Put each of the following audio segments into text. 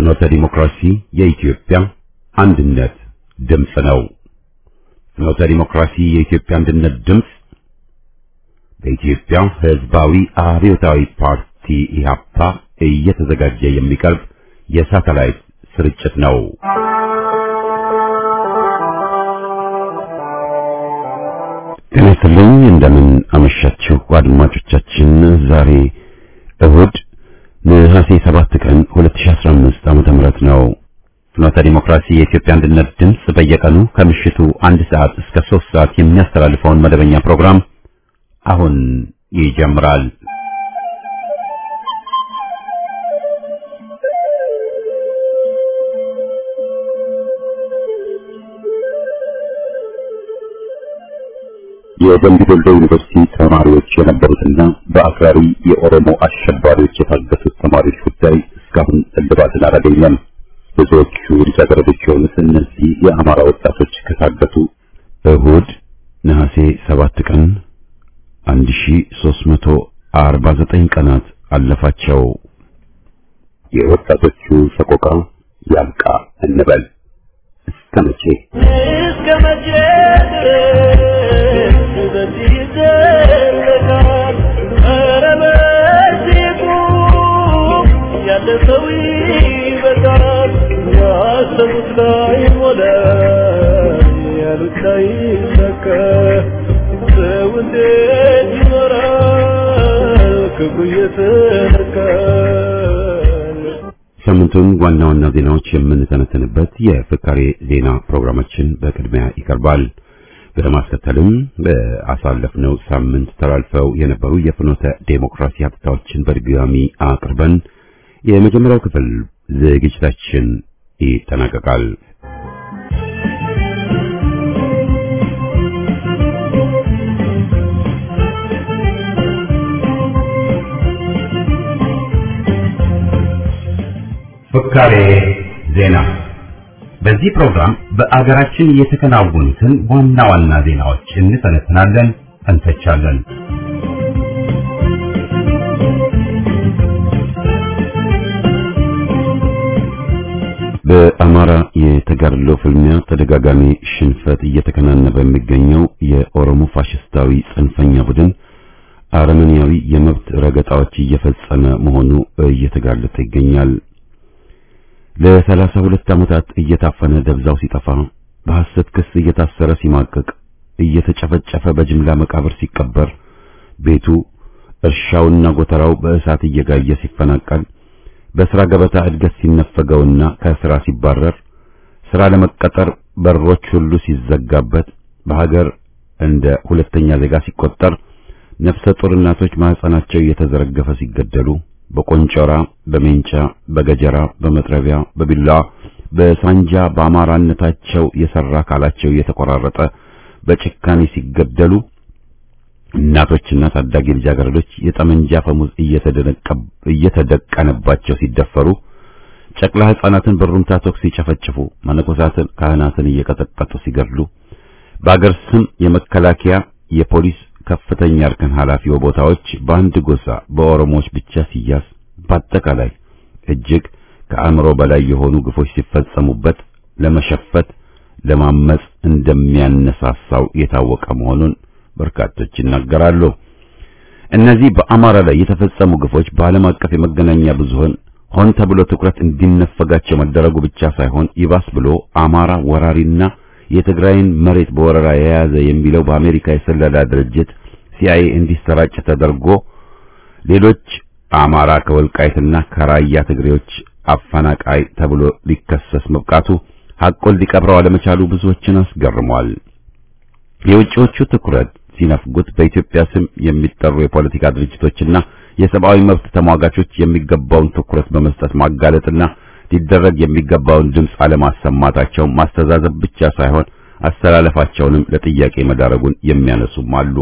ፍኖተ ዲሞክራሲ የኢትዮጵያ አንድነት ድምፅ ነው። ፍኖተ ዲሞክራሲ የኢትዮጵያ አንድነት ድምፅ በኢትዮጵያ ሕዝባዊ አብዮታዊ ፓርቲ ኢህአፓ እየተዘጋጀ የሚቀርብ የሳተላይት ስርጭት ነው። ጤና ይስጥልኝ። እንደምን አመሻችሁ አድማጮቻችን። ዛሬ እሁድ ነሐሴ 7 ቀን 2015 ዓመተ ምህረት ነው። ፍኖተ ዲሞክራሲ የኢትዮጵያ አንድነት ድምፅ በየቀኑ ከምሽቱ አንድ ሰዓት እስከ 3 ሰዓት የሚያስተላልፈውን መደበኛ ፕሮግራም አሁን ይጀምራል። የደምቢ ዶሎ ዩኒቨርሲቲ ተማሪዎች የነበሩትና በአክራሪ የኦሮሞ አሸባሪዎች የታገቱት ተማሪዎች ጉዳይ እስካሁን እልባትን አላገኘም። ብዙዎቹ ልጃገረዶች የሆኑት እነዚህ የአማራ ወጣቶች ከታገቱ እሁድ ነሐሴ 7 ቀን 1349 ቀናት አለፋቸው። የወጣቶቹ ሰቆቃ ያብቃ እንበል። እስከ መቼ እስከ መቼ ድረስ በዚህ ይዘለቃል? ኧረ በዚህ ቁም፣ ያለ ሰው ይበቃል። ያሰቡት ላይ ሞላ፣ ያሉት ላይ ሰካ። ሰው እንዴት ይኖራል ክብሩ እየተነካል? ሳምንቱን ዋና ዋና ዜናዎች የምንተነተንበት የፍካሬ ዜና ፕሮግራማችን በቅድሚያ ይቀርባል። በማስከተልም በአሳለፍነው ሳምንት ተላልፈው የነበሩ የፍኖተ ዴሞክራሲ ሀብታዎችን በድጋሚ አቅርበን የመጀመሪያው ክፍል ዝግጅታችን ይጠናቀቃል። ፍካሬ ዜና። በዚህ ፕሮግራም በአገራችን የተከናወኑትን ዋና ዋና ዜናዎች እንተነትናለን፣ እንተቻለን። በአማራ የተጋድሎ ፍልሚያ ተደጋጋሚ ሽንፈት እየተከናነበ የሚገኘው የኦሮሞ ፋሽስታዊ ጽንፈኛ ቡድን አረመኔያዊ የመብት ረገጣዎች እየፈጸመ መሆኑ እየተጋለጠ ይገኛል። ለሰላሳ ሁለት ዓመታት እየታፈነ ደብዛው ሲጠፋ በሐሰት ክስ እየታሰረ ሲማቀቅ እየተጨፈጨፈ በጅምላ መቃብር ሲቀበር ቤቱ እርሻውና ጎተራው በእሳት እየጋየ ሲፈናቀል በሥራ ገበታ እድገት ሲነፈገውና ከሥራ ሲባረር ሥራ ለመቀጠር በሮች ሁሉ ሲዘጋበት በሀገር እንደ ሁለተኛ ዜጋ ሲቆጠር ነፍሰ ጡር እናቶች ማህፀናቸው እየተዘረገፈ ሲገደሉ በቆንጮራ፣ በሜንጫ፣ በገጀራ፣ በመጥረቢያ፣ በቢላዋ፣ በሳንጃ በአማራነታቸው የሰራ አካላቸው እየተቆራረጠ በጭካኔ ሲገደሉ እናቶችና ታዳጊ ልጃገረዶች የጠመንጃ ፈሙዝ እየተደቀነባቸው ሲደፈሩ ጨቅላ ሕፃናትን በሩምታ ተኩስ ሲጨፈጭፉ መነኮሳትን፣ ካህናትን እየቀጠቀጡ ሲገድሉ በአገር ስም የመከላከያ የፖሊስ ከፍተኛ እርከን ኃላፊ ቦታዎች በአንድ ጎሳ በኦሮሞዎች ብቻ ሲያዝ በአጠቃላይ እጅግ ከአእምሮ በላይ የሆኑ ግፎች ሲፈጸሙበት ለመሸፈት ለማመጽ እንደሚያነሳሳው የታወቀ መሆኑን በርካቶች ይናገራሉ። እነዚህ በአማራ ላይ የተፈጸሙ ግፎች በዓለም አቀፍ የመገናኛ ብዙሃን ሆን ተብሎ ትኩረት እንዲነፈጋቸው መደረጉ ብቻ ሳይሆን ይባስ ብሎ አማራ ወራሪና የትግራይን መሬት በወረራ የያዘ የሚለው በአሜሪካ የስለላ ድርጅት ሲአይኤ እንዲሰራጭ ተደርጎ ሌሎች አማራ ከወልቃይትና ከራያ ትግሬዎች አፈናቃይ ተብሎ ሊከሰስ መብቃቱ ሐቁን ሊቀብረው አለመቻሉ ብዙዎችን አስገርሟል። የውጭዎቹ ትኩረት ሲነፍጉት በኢትዮጵያ ስም የሚጠሩ የፖለቲካ ድርጅቶችና የሰብአዊ መብት ተሟጋቾች የሚገባውን ትኩረት በመስጠት ማጋለጥና ሊደረግ የሚገባውን ድምፅ አለማሰማታቸው ማስተዛዘብ ብቻ ሳይሆን አስተላለፋቸውንም ለጥያቄ መዳረጉን የሚያነሱም አሉ።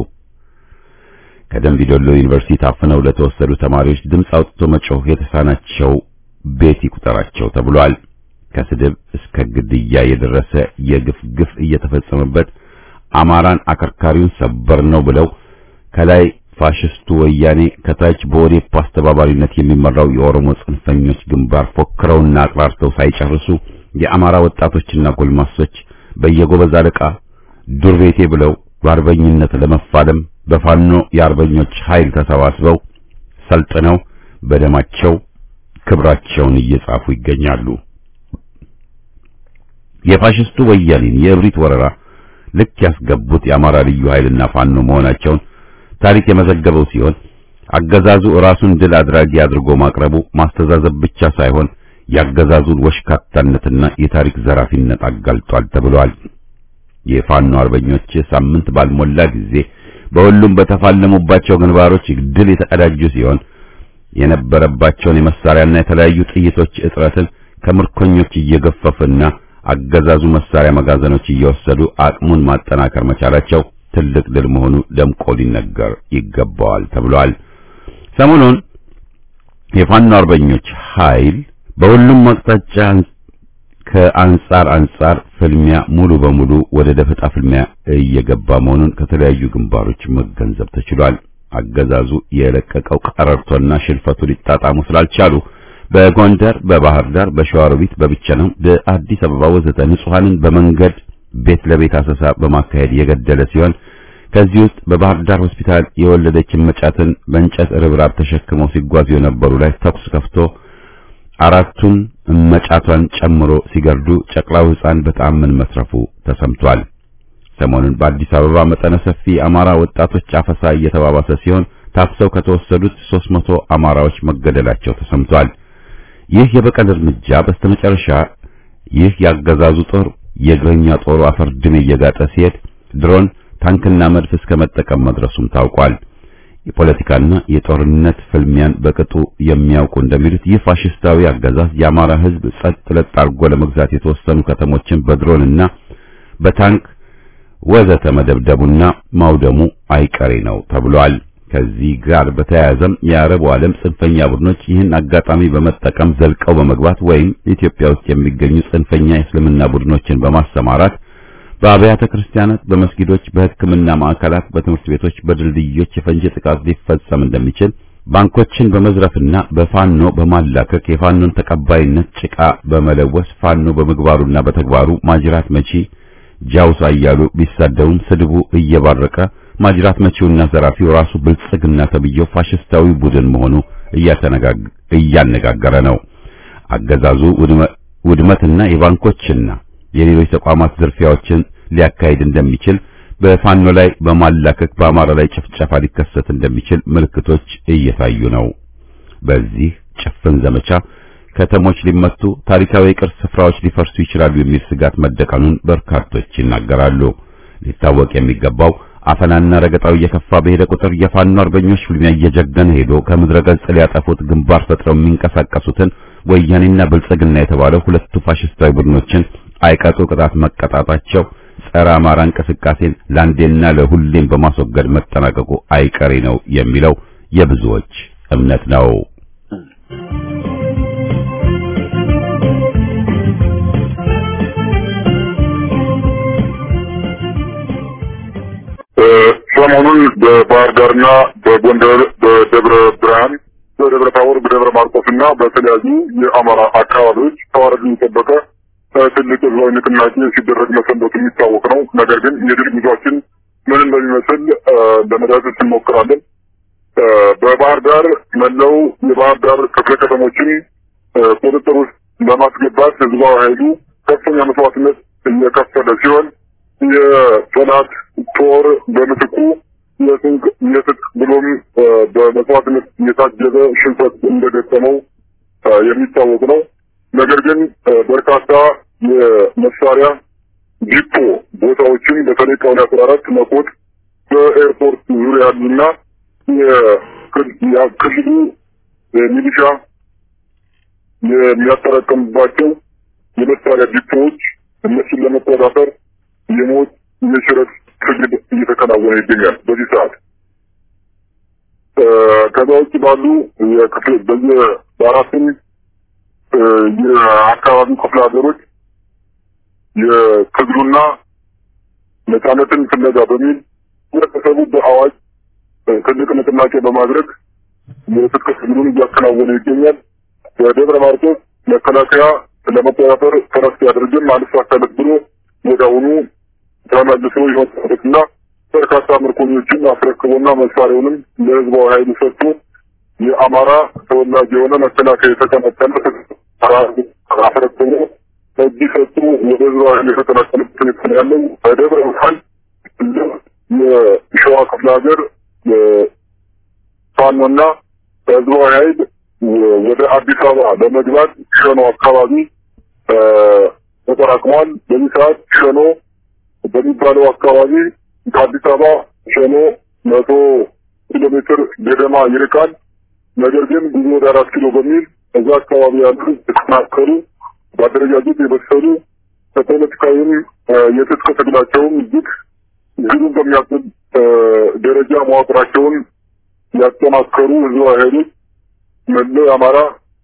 ከደምቢ ዶሎ ዩኒቨርሲቲ ታፍነው ለተወሰዱ ተማሪዎች ድምፅ አውጥቶ መጮህ የተሳናቸው ቤት ይቁጠራቸው ተብሏል። ከስድብ እስከ ግድያ የደረሰ የግፍ ግፍ እየተፈጸመበት አማራን አከርካሪውን ሰበር ነው ብለው ከላይ ፋሽስቱ ወያኔ ከታች በኦዴፓ አስተባባሪነት የሚመራው የኦሮሞ ጽንፈኞች ግንባር ፎክረውና አቅራርተው ሳይጨርሱ የአማራ ወጣቶችና ጎልማሶች በየጎበዝ አለቃ ዱር ቤቴ ብለው በአርበኝነት ለመፋለም በፋኖ የአርበኞች ኃይል ተሰባስበው ሰልጥነው በደማቸው ክብራቸውን እየጻፉ ይገኛሉ። የፋሽስቱ ወያኔን የእብሪት ወረራ ልክ ያስገቡት የአማራ ልዩ ኃይልና ፋኖ መሆናቸውን ታሪክ የመዘገበው ሲሆን አገዛዙ ራሱን ድል አድራጊ አድርጎ ማቅረቡ ማስተዛዘብ ብቻ ሳይሆን ያገዛዙን ወሽካታነትና የታሪክ ዘራፊነት አጋልጧል ተብሏል። የፋኖ አርበኞች ሳምንት ባልሞላ ጊዜ በሁሉም በተፋለሙባቸው ግንባሮች ድል የተቀዳጁ ሲሆን የነበረባቸውን የመሳሪያና የተለያዩ ጥይቶች እጥረትን ከምርኮኞች እየገፈፉና አገዛዙ መሳሪያ መጋዘኖች እየወሰዱ አቅሙን ማጠናከር መቻላቸው ትልቅ ድል መሆኑ ደምቆ ሊነገር ይገባዋል ተብሏል። ሰሞኑን የፋኖ አርበኞች ኃይል በሁሉም አቅጣጫ ከአንጻር አንጻር ፍልሚያ ሙሉ በሙሉ ወደ ደፈጣ ፍልሚያ እየገባ መሆኑን ከተለያዩ ግንባሮች መገንዘብ ተችሏል። አገዛዙ የለቀቀው ቀረርቶና ሽልፈቱ ሊጣጣሙ ስላልቻሉ በጎንደር፣ በባህር ዳር፣ በሸዋሮቢት፣ በብቸናው፣ በአዲስ አበባ ወዘተ ንጹሐንን በመንገድ ቤት ለቤት አሰሳ በማካሄድ የገደለ ሲሆን ከዚህ ውስጥ በባህር ዳር ሆስፒታል የወለደች መጫትን በእንጨት ርብራብ ተሸክመው ሲጓዙ የነበሩ ላይ ተኩስ ከፍቶ አራቱን እመጫቷን ጨምሮ ሲገርዱ ጨቅላው ሕፃን በተአምን መስረፉ ተሰምቷል። ሰሞኑን በአዲስ አበባ መጠነ ሰፊ አማራ ወጣቶች አፈሳ እየተባባሰ ሲሆን ታፍሰው ከተወሰዱት 300 አማራዎች መገደላቸው ተሰምቷል። ይህ የበቀል እርምጃ በስተመጨረሻ ይህ ያገዛዙ ጦር የእግረኛ ጦሩ አፈር ድሜ እየጋጠ ሲሄድ ድሮን፣ ታንክና መድፍ እስከ መጠቀም መድረሱም ታውቋል። የፖለቲካና የጦርነት ፍልሚያን በቅጡ የሚያውቁ እንደሚሉት ይህ ፋሽስታዊ አገዛዝ የአማራ ሕዝብ ጸጥ ለጥ አድርጎ ለመግዛት የተወሰኑ ከተሞችን በድሮንና በታንክ ወዘተ መደብደቡና ማውደሙ አይቀሬ ነው ተብሏል። ከዚህ ጋር በተያያዘም የአረቡ ዓለም ጽንፈኛ ቡድኖች ይህን አጋጣሚ በመጠቀም ዘልቀው በመግባት ወይም ኢትዮጵያ ውስጥ የሚገኙ ጽንፈኛ የእስልምና ቡድኖችን በማሰማራት በአብያተ ክርስቲያናት፣ በመስጊዶች፣ በሕክምና ማዕከላት፣ በትምህርት ቤቶች፣ በድልድዮች የፈንጂ ጥቃት ሊፈጸም እንደሚችል ባንኮችን በመዝረፍና በፋኖ በማላከክ የፋኖን ተቀባይነት ጭቃ በመለወስ ፋኖ በምግባሩና በተግባሩ ማጅራት መቺ ጃውሳ እያሉ ቢሳደቡም ስድቡ እየባረቀ ማጅራት መቺውና ዘራፊው ራሱ ብልጽግና ተብዬው ፋሽስታዊ ቡድን መሆኑ እያነጋገረ ነው። አገዛዙ ውድመትና የባንኮችና የሌሎች ተቋማት ዝርፊያዎችን ሊያካሂድ እንደሚችል በፋኖ ላይ በማላከክ በአማራ ላይ ጭፍጨፋ ሊከሰት እንደሚችል ምልክቶች እየታዩ ነው። በዚህ ጭፍን ዘመቻ ከተሞች ሊመቱ፣ ታሪካዊ የቅርስ ስፍራዎች ሊፈርሱ ይችላሉ የሚል ስጋት መደቀኑን በርካቶች ይናገራሉ። ሊታወቅ የሚገባው አፈናና ረገጣው እየከፋ በሄደ ቁጥር የፋኖ አርበኞች ፍልሚያ እየጀገነ ሄዶ ከምድረ ገጽ ሊያጠፉት ግንባር ፈጥረው የሚንቀሳቀሱትን ወያኔና ብልጽግና የተባለው ሁለቱ ፋሽስታዊ ቡድኖችን አይቀጡ ቅጣት መቀጣጣቸው ጸረ አማራ እንቅስቃሴን ለአንዴና ለሁሌም በማስወገድ መጠናቀቁ አይቀሬ ነው የሚለው የብዙዎች እምነት ነው። ሰሞኑን በባህር ዳርና በጎንደር በደብረ ብርሃን በደብረ ታቦር በደብረ ማርቆስ እና በተለያዩ የአማራ አካባቢዎች ተዋረድ የጠበቀ ትልቅ ህዝባዊ ንቅናቄ ሲደረግ መሰንበቱ የሚታወቅ ነው። ነገር ግን የድል ጉዟችን ምን እንደሚመስል ለመዳሰስ እንሞክራለን። በባህር ዳር መላው የባህር ዳር ክፍለ ከተሞችን ቁጥጥር ውስጥ ለማስገባት ህዝባዊ ኃይሉ ከፍተኛ መስዋዕትነት እየከፈለ ሲሆን የጠላት ጦር በምትኩ የስንቅ የትጥቅ ብሎም በመስዋዕትነት የታጀበ ሽንፈት እንደገጠመው የሚታወቅ ነው። ነገር ግን በርካታ የመሳሪያ ዲፖ ቦታዎችን በተለይ ቀበሌ አስራ አራት መኮት በኤርፖርት ዙሪያ ያሉና የክልሉ ሚሊሻ የሚያጠራቀምባቸው የመሳሪያ ዲፖዎች እነሱን ለመቆጣጠር የሞት የሽረት ትግል እየተከናወነ ይገኛል በዚህ ሰዓት። ከዛ ውጭ ባሉ የክፍል በየ በአራቱም የአካባቢው ክፍለ ሀገሮች የትግሉና ነጻነትን ፍለጋ በሚል ህብረተሰቡ በአዋጅ ትልቅ ንቅናቄ በማድረግ የትጥቅ ትግሉን እያከናወነ ይገኛል። በደብረ ማርቆስ መከላከያ ለመቆጣጠር ጥረት ሲያደርግም አልሳካለት ብሎ ወዲያውኑ ተመልሶ የወጣበትና በርካታ ምርኮኞችን አስረክቦና መሳሪያውንም ለህዝባዊ ኃይል ሰጥቶ የአማራ ተወላጅ የሆነ መከላከያ የተቀናቀለ አስረክቦ እጅ ሰጡ ወደ ህዝባዊ ኃይል የተቀናቀለበት ሁኔታ ነው ያለው። በደብረ ብርሃን የሸዋ ክፍለ ሀገር ፋኖና ህዝባዊ ኃይል ወደ አዲስ አበባ ለመግባት ሸኖ አካባቢ ተጠራቅሟል። በዚህ ሰዓት ሸኖ በሚባለው አካባቢ ከአዲስ አበባ ሸኖ መቶ ኪሎ ሜትር ገደማ ይርቃል። ነገር ግን ጉዞ ወደ አራት ኪሎ በሚል እዛ አካባቢ ያሉ የተጠናከሩ በአደረጃጀት የበሰሉ ከፖለቲካዊም የትጥቅ ትግላቸውም እጅግ ግሩም በሚያስብ ደረጃ መዋቅራቸውን ያጠናከሩ ህዝባዊ ኃይሎች መላው የአማራ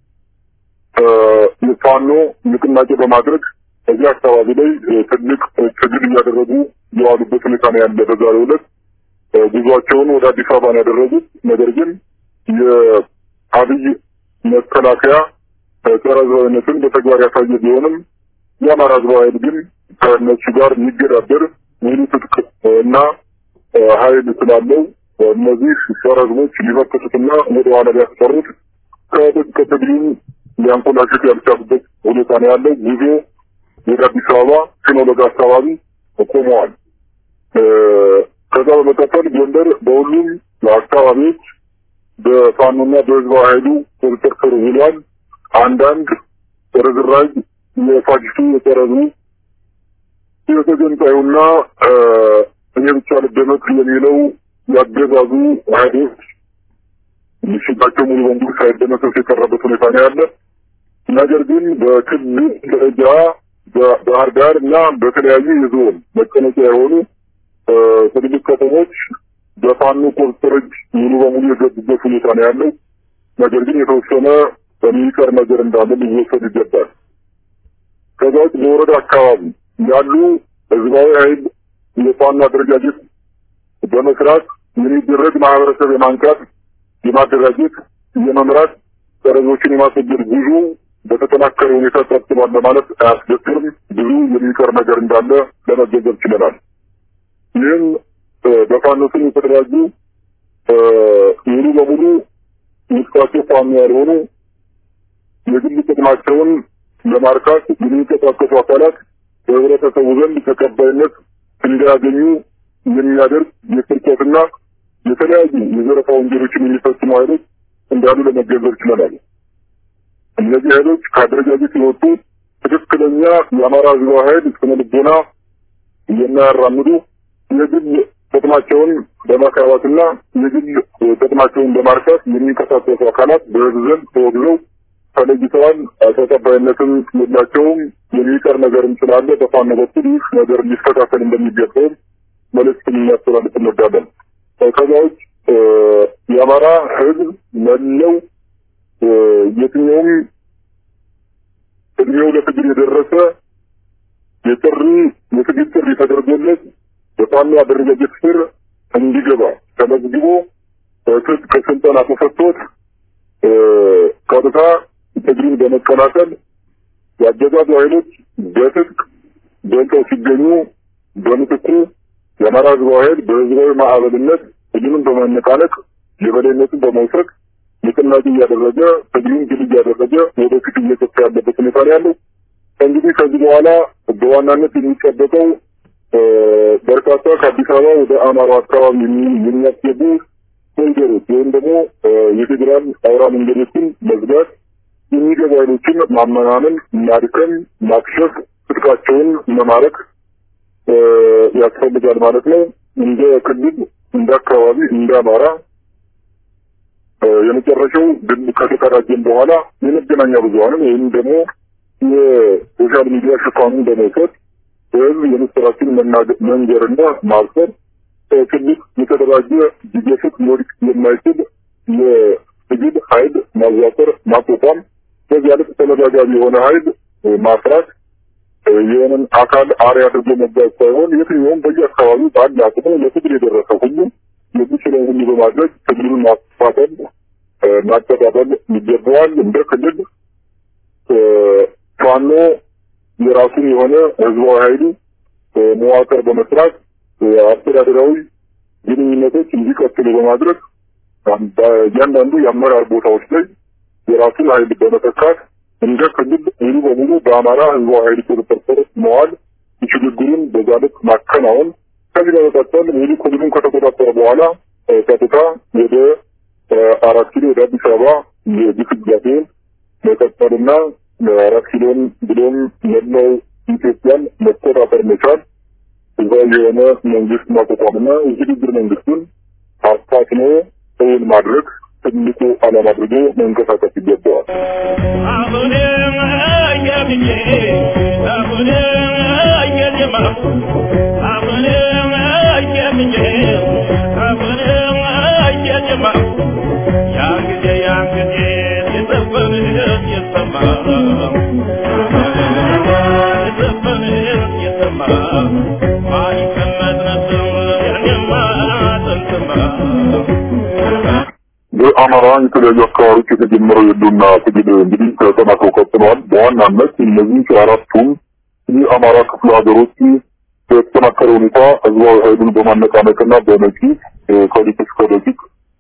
የፋኖ ንቅናቄ በማድረግ እዚህ አካባቢ ላይ ትልቅ ትግል እያደረጉ የዋሉበት ሁኔታ ነው ያለ። በዛሬው ዕለት ጉዟቸውን ወደ አዲስ አበባ ነው ያደረጉት። ነገር ግን የአብይ መከላከያ ጸረ ህዝባዊነትን በተግባር ያሳየ ቢሆንም የአማራ ህዝባዊ ኃይል ግን ከእነሱ ጋር የሚገዳደር ሙሉ ትጥቅ እና ኃይል ስላለው እነዚህ ጸረ ህዝቦች ሊመከቱትና ወደ ኋላ ሊያስቀሩት ከትጥቅ ትግሉን ሊያንኮላሹት ያልቻሉበት ሁኔታ ነው ያለው። ጉዞ ወደ አዲስ አበባ ሲኖዶግ አካባቢ ቆመዋል። ከዛ በመቀጠል ጎንደር በሁሉም አካባቢዎች በፋኖና በህዝባዊ ኃይሉ ቁጥጥር ስር ውሏል። አንዳንድ ርዝራዥ የፋሽስቱ የጠረዙ የተገንጣዩና እኔ ብቻ ልደመቅ የሚለው ያገዛዙ ኃይሎች ምሽታቸው ሙሉ በሙሉ ሳይደመሰስ የቀረበት ሁኔታ ነው ያለ። ነገር ግን በክልል ደረጃ በባህር ዳር እና በተለያዩ የዞን መቀመጫ የሆኑ ትልልቅ ከተሞች በፋኖ ቁጥጥር እጅ ሙሉ በሙሉ የገቡበት ሁኔታ ነው ያለው። ነገር ግን የተወሰነ የሚቀር ነገር እንዳለ ሊወሰድ ይገባል። ከዛ ውጭ በወረዳ አካባቢ ያሉ ህዝባዊ ኃይል የፋኖ አደረጃጀት በመስራት የሚደረግ ማህበረሰብ የማንቃት የማደራጀት የመምራት ጠረዞችን የማስወገድ ጉዞ በተጠናከረ ሁኔታ ቀጥሏል ለማለት አያስደፍርም። ብዙ የሚቀር ነገር እንዳለ ለመገንዘብ ችለናል። ይህም በፋኖ ስም የተደራጁ ሙሉ በሙሉ ውስጣቸው ፋኖ ያልሆኑ የግል ጥቅማቸውን ለማርካት የሚንቀሳቀሱ አካላት በህብረተሰቡ ዘንድ ተቀባይነት እንዳያገኙ የሚያደርግ የስርቆትና የተለያዩ የዘረፋ ወንጀሎችን የሚፈጽሙ ኃይሎች እንዳሉ ለመገንዘብ ችለናል። እነዚህ ኃይሎች ከአደረጃጀት የወጡ ትክክለኛ የአማራ ህዝባዊ ኃይል ስነ ልቦና የማያራምዱ የግል ጥቅማቸውን በማካባትና የግል ጥቅማቸውን በማርካት የሚንቀሳቀሱ አካላት በህዝብ ዘንድ ተወግዘው ተለይተዋል። ተቀባይነትም የላቸውም። የሚቀር ነገርም ስላለ በፋኖ በኩል ይህ ነገር ሊስተካከል እንደሚገባውም መልእክት ልናስተላልፍ እንወዳለን። ከዛ ውጭ የአማራ ህዝብ መለው የትኛውም እድሜው ለትግል የደረሰ የጥሪ የትግል ጥሪ ተደርጎለት በፋኖ አደረጃጀት ስር እንዲገባ ተመዝግቦ ትጥቅ ስልጠና ተሰጥቶት ቀጥታ ትግሉን በመቀላቀል የአገዛዙ ኃይሎች በትጥቅ ደልተው ሲገኙ በምትኩ የአማራ ህዝባዊ ኃይል በህዝባዊ ማዕበልነት ትግሉን በማነቃነቅ የበላይነቱን በመውሰድ ንቅናቄ እያደረገ ትግሉን ድል እያደረገ ወደፊት እየገፋ ያለበት ሁኔታ ነው ያለው። እንግዲህ ከዚህ በኋላ በዋናነት የሚጠበቀው በርካታ ከአዲስ አበባ ወደ አማራ አካባቢ የሚያስገቡ ኮሪደሮች ወይም ደግሞ የፌዴራል አውራ መንገዶችን መዝጋት፣ የሚገቡ ኃይሎችን ማመናመን፣ ማድከም፣ ማክሸፍ፣ ትጥቃቸውን መማረክ ያስፈልጋል ማለት ነው። እንደ ክልል እንደ አካባቢ እንደ አማራ የመጨረሻው ድል ከተቀዳጀን በኋላ የመገናኛ ብዙኃንም ወይም ደግሞ የሶሻል ሚዲያ ሽፋኑን በመውሰድ በህዝብ የምስራችን መንገርና ማብሰር ትልቅ የተደራጀ ሊገፍት ሊወድቅ የማይችል የትግል ኃይል ማዋቀር ማቋቋም፣ በዚያ ልክ ተመጋጋቢ የሆነ ኃይል ማፍራት የሆነን አካል አርያ አድርጎ መጓዝ ሳይሆን የትኛውም በየአካባቢው በአንድ አቅሙ ለትግል የደረሰ ሁሉ የሚችለው ሁሉ በማድረግ ትግሉን ማስፋፈል ማስተባበል ይገባዋል። እንደ ክልል ፋኖ የራሱን የሆነ ህዝባዊ ኃይሉ መዋቅር በመስራት አስተዳደራዊ ግንኙነቶች እንዲቀጥሉ በማድረግ እያንዳንዱ የአመራር ቦታዎች ላይ የራሱን ኃይል በመተካት እንደ ክልል ሙሉ በሙሉ በአማራ ህዝባዊ ኃይል ቁጥጥር ስር መዋል ሽግግሩን በዛ ልክ ማከናወን ከዚህ በመቀጠል ሙሉ ክልሉን ከተቆጣጠረ በኋላ ቀጥታ ወደ አራት ኪሎ ወደ አዲስ አበባ የግስጋሴን መቀጠልና አራት ኪሎን ብሎም መላው ኢትዮጵያን መቆጣጠር መቻል ህዝባዊ የሆነ መንግስት ማቋቋምና የሽግግር መንግስቱን አፋጥኖ እውን ማድረግ ትልቁ ዓላማ አድርጎ መንቀሳቀስ ይገባዋል። አሁንም አየብኝ አሁንም አየልማ አሁንም አየብኝ አሁንም አየልማ ያን ጊዜ ያን ጊዜ የዘፈን የሰማ የዘፈን የሰማ ማን ይቀመጥ ነበር ያኔማ ጥንትማ በአማራ የተለያዩ አካባቢዎች የተጀመረው የህልውና ትግል እንግዲህ ተጠናክሮ ቀጥለዋል። በዋናነት እነዚህ አራቱም የአማራ ክፍለ ሀገሮች በተጠናከረ ሁኔታ ህዝባዊ ኃይሉን በማነቃነቅና በመጪት ከሊቅ እስከ ደቂቅ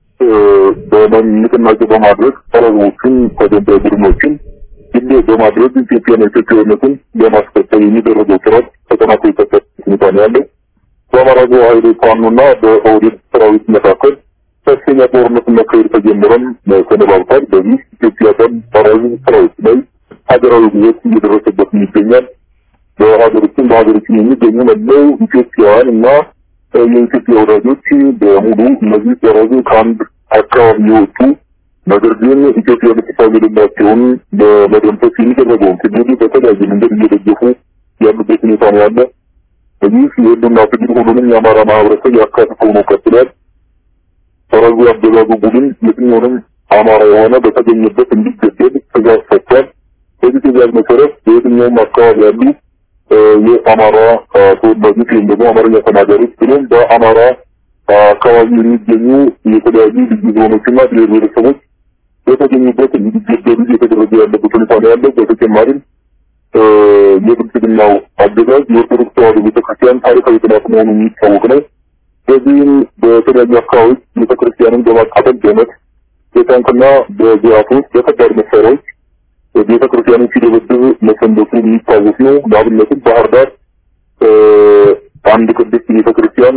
በንቅናቄ በማድረግ ጸረ ህዝቦችን ተገንጣይ ቡድኖችን ግሌ በማድረግ ኢትዮጵያና ኢትዮጵያዊነትን ለማስቀጠል የሚደረገው ጥረት ተጠናክሮ የቀጠለ ሁኔታ ነው ያለው። በአማራ ህዝባዊ ኃይል ፋኖና በኦህዴድ ሰራዊት መካከል ከፍተኛ ጦርነት መካሄድ ተጀምረም ተነባብቷል። በዚህ ኢትዮጵያ ቀን ሰራዊት ሰራዊት ላይ ሀገራዊ ጉዞት እየደረሰበት ይገኛል። በሀገሮችን በሀገሮችን የሚገኙ መለው ኢትዮጵያውያን እና የኢትዮጵያ ወዳጆች በሙሉ እነዚህ ሰራዊቱ ከአንድ አካባቢ የወጡ ነገር ግን ኢትዮጵያ ልትታገድላቸውን በመደምሰስ የሚደረገውን ትግል በተለያየ መንገድ እየደገፉ ያሉበት ሁኔታ ነው ያለ። በዚህ የህልውና ትግል ሁሉንም የአማራ ማህበረሰብ ያካትተው ነው ቀጥሏል። ሰራዊቱ ያገዛዙ ቡድን የትኛውንም አማራ የሆነ በተገኘበት እንዲገደል ትእዛዝ ሰጥቷል። በዚህ ትእዛዝ መሰረት በየትኛውም አካባቢ ያሉ የአማራ ተወላጆች ወይም ደግሞ አማርኛ ተናጋሪዎች ብሎም በአማራ አካባቢ የሚገኙ የተለያዩ ልዩ ዞኖችና ብሔር ብሔረሰቦች በተገኙበት እንዲገደሉ እየተደረገ ያለበት ሁኔታ ነው ያለው። በተጨማሪም የብልጽግናው አገዛዝ የኦርቶዶክስ ተዋሕዶ ቤተክርስቲያን ታሪካዊ ጥላት መሆኑ የሚታወቅ ነው። በዚህም በተለያዩ አካባቢዎች ቤተክርስቲያንን በማቃጠል በመት በታንክና በዚራቶች በከባድ መሳሪያዎች ቤተክርስቲያንን ሲደበድብ መሰንበቱ የሚታወስ ነው። ለአብነትም ባህር ዳር አንድ ቅድስት ቤተክርስቲያን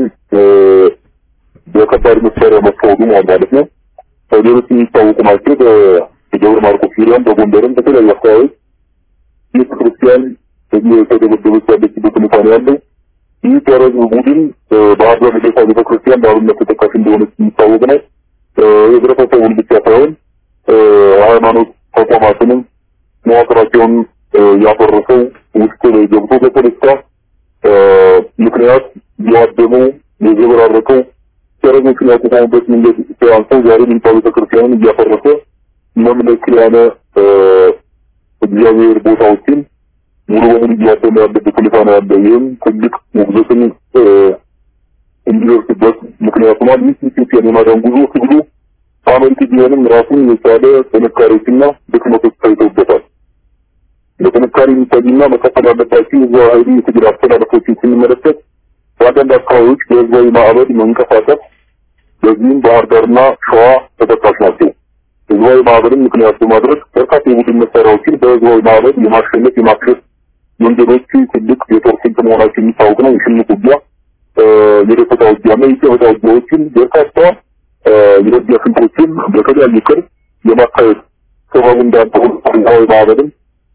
በከባድ መሳሪያ መታወዱ ማለት ነው። ሌሎች የሚታወቁ ናቸው። በደብረ ማርቆስ ዙሪያም በጎንደርም በተለያዩ አካባቢዎች ቤተክርስቲያን የተደበደበች ያለችበት ሁኔታ ነው ያለው። ይህ ተረዝ ቡድን ባህር ዳር ልደታ ቤተክርስቲያን በአብነት ተጠቃሽ እንደሆነች የሚታወቅ ነው። የህብረተሰቡን ብቻ ሳይሆን ሃይማኖት ተቋማትንም መዋቅራቸውን ያፈረሰው ውስጥ ላይ ገብቶ በፖለቲካ ምክንያት ያደመው የዘበራረቀው ተረዞችን ያቋቋሙበት መንገድ አንሰው ዛሬ ሚኒታ ቤተክርስቲያንን እያፈረሰ መምለክ ያለ እግዚአብሔር ቦታዎችን ሙሉ በሙሉ እያደመ ያለበት ሁኔታ ነው ያለ። ይህም ትልቅ ውግዘትን እንዲደርስበት ምክንያት ሆኗል። ይህ ኢትዮጵያን የማዳን ጉዞ ትግሉ አመርቂ ቢሆንም ራሱን የቻለ ጥንካሬዎችና ድክመቶች ታይተውበታል። በጥንካሬ የሚታዩና መቀጠል ያለባቸው የህዝባዊ ኃይሉ የትግል አስተላለፎችን ስንመለከት በአንዳንድ አካባቢዎች በህዝባዊ ማዕበል መንቀሳቀስ፣ በዚህም ባህር ዳርና ሸዋ ተጠቃሽ ናቸው። ህዝባዊ ማዕበልን ምክንያት በማድረግ በርካታ የቡድን መሳሪያዎችን በህዝባዊ ማዕበል የማሸነፍ የማክሸፍ መንገዶች ትልቅ የጦር ስልት መሆናቸው የሚታወቅ ነው። የሽምቅ ውጊያ፣ የደፈጣ ውጊያና የጨበጣ ውጊያዎችን በርካታ የውጊያ ስልቶችን በተለያየ ቅርብ የማካሄድ ሰበቡ እንዳልተሆነ ህዝባዊ ማዕበልን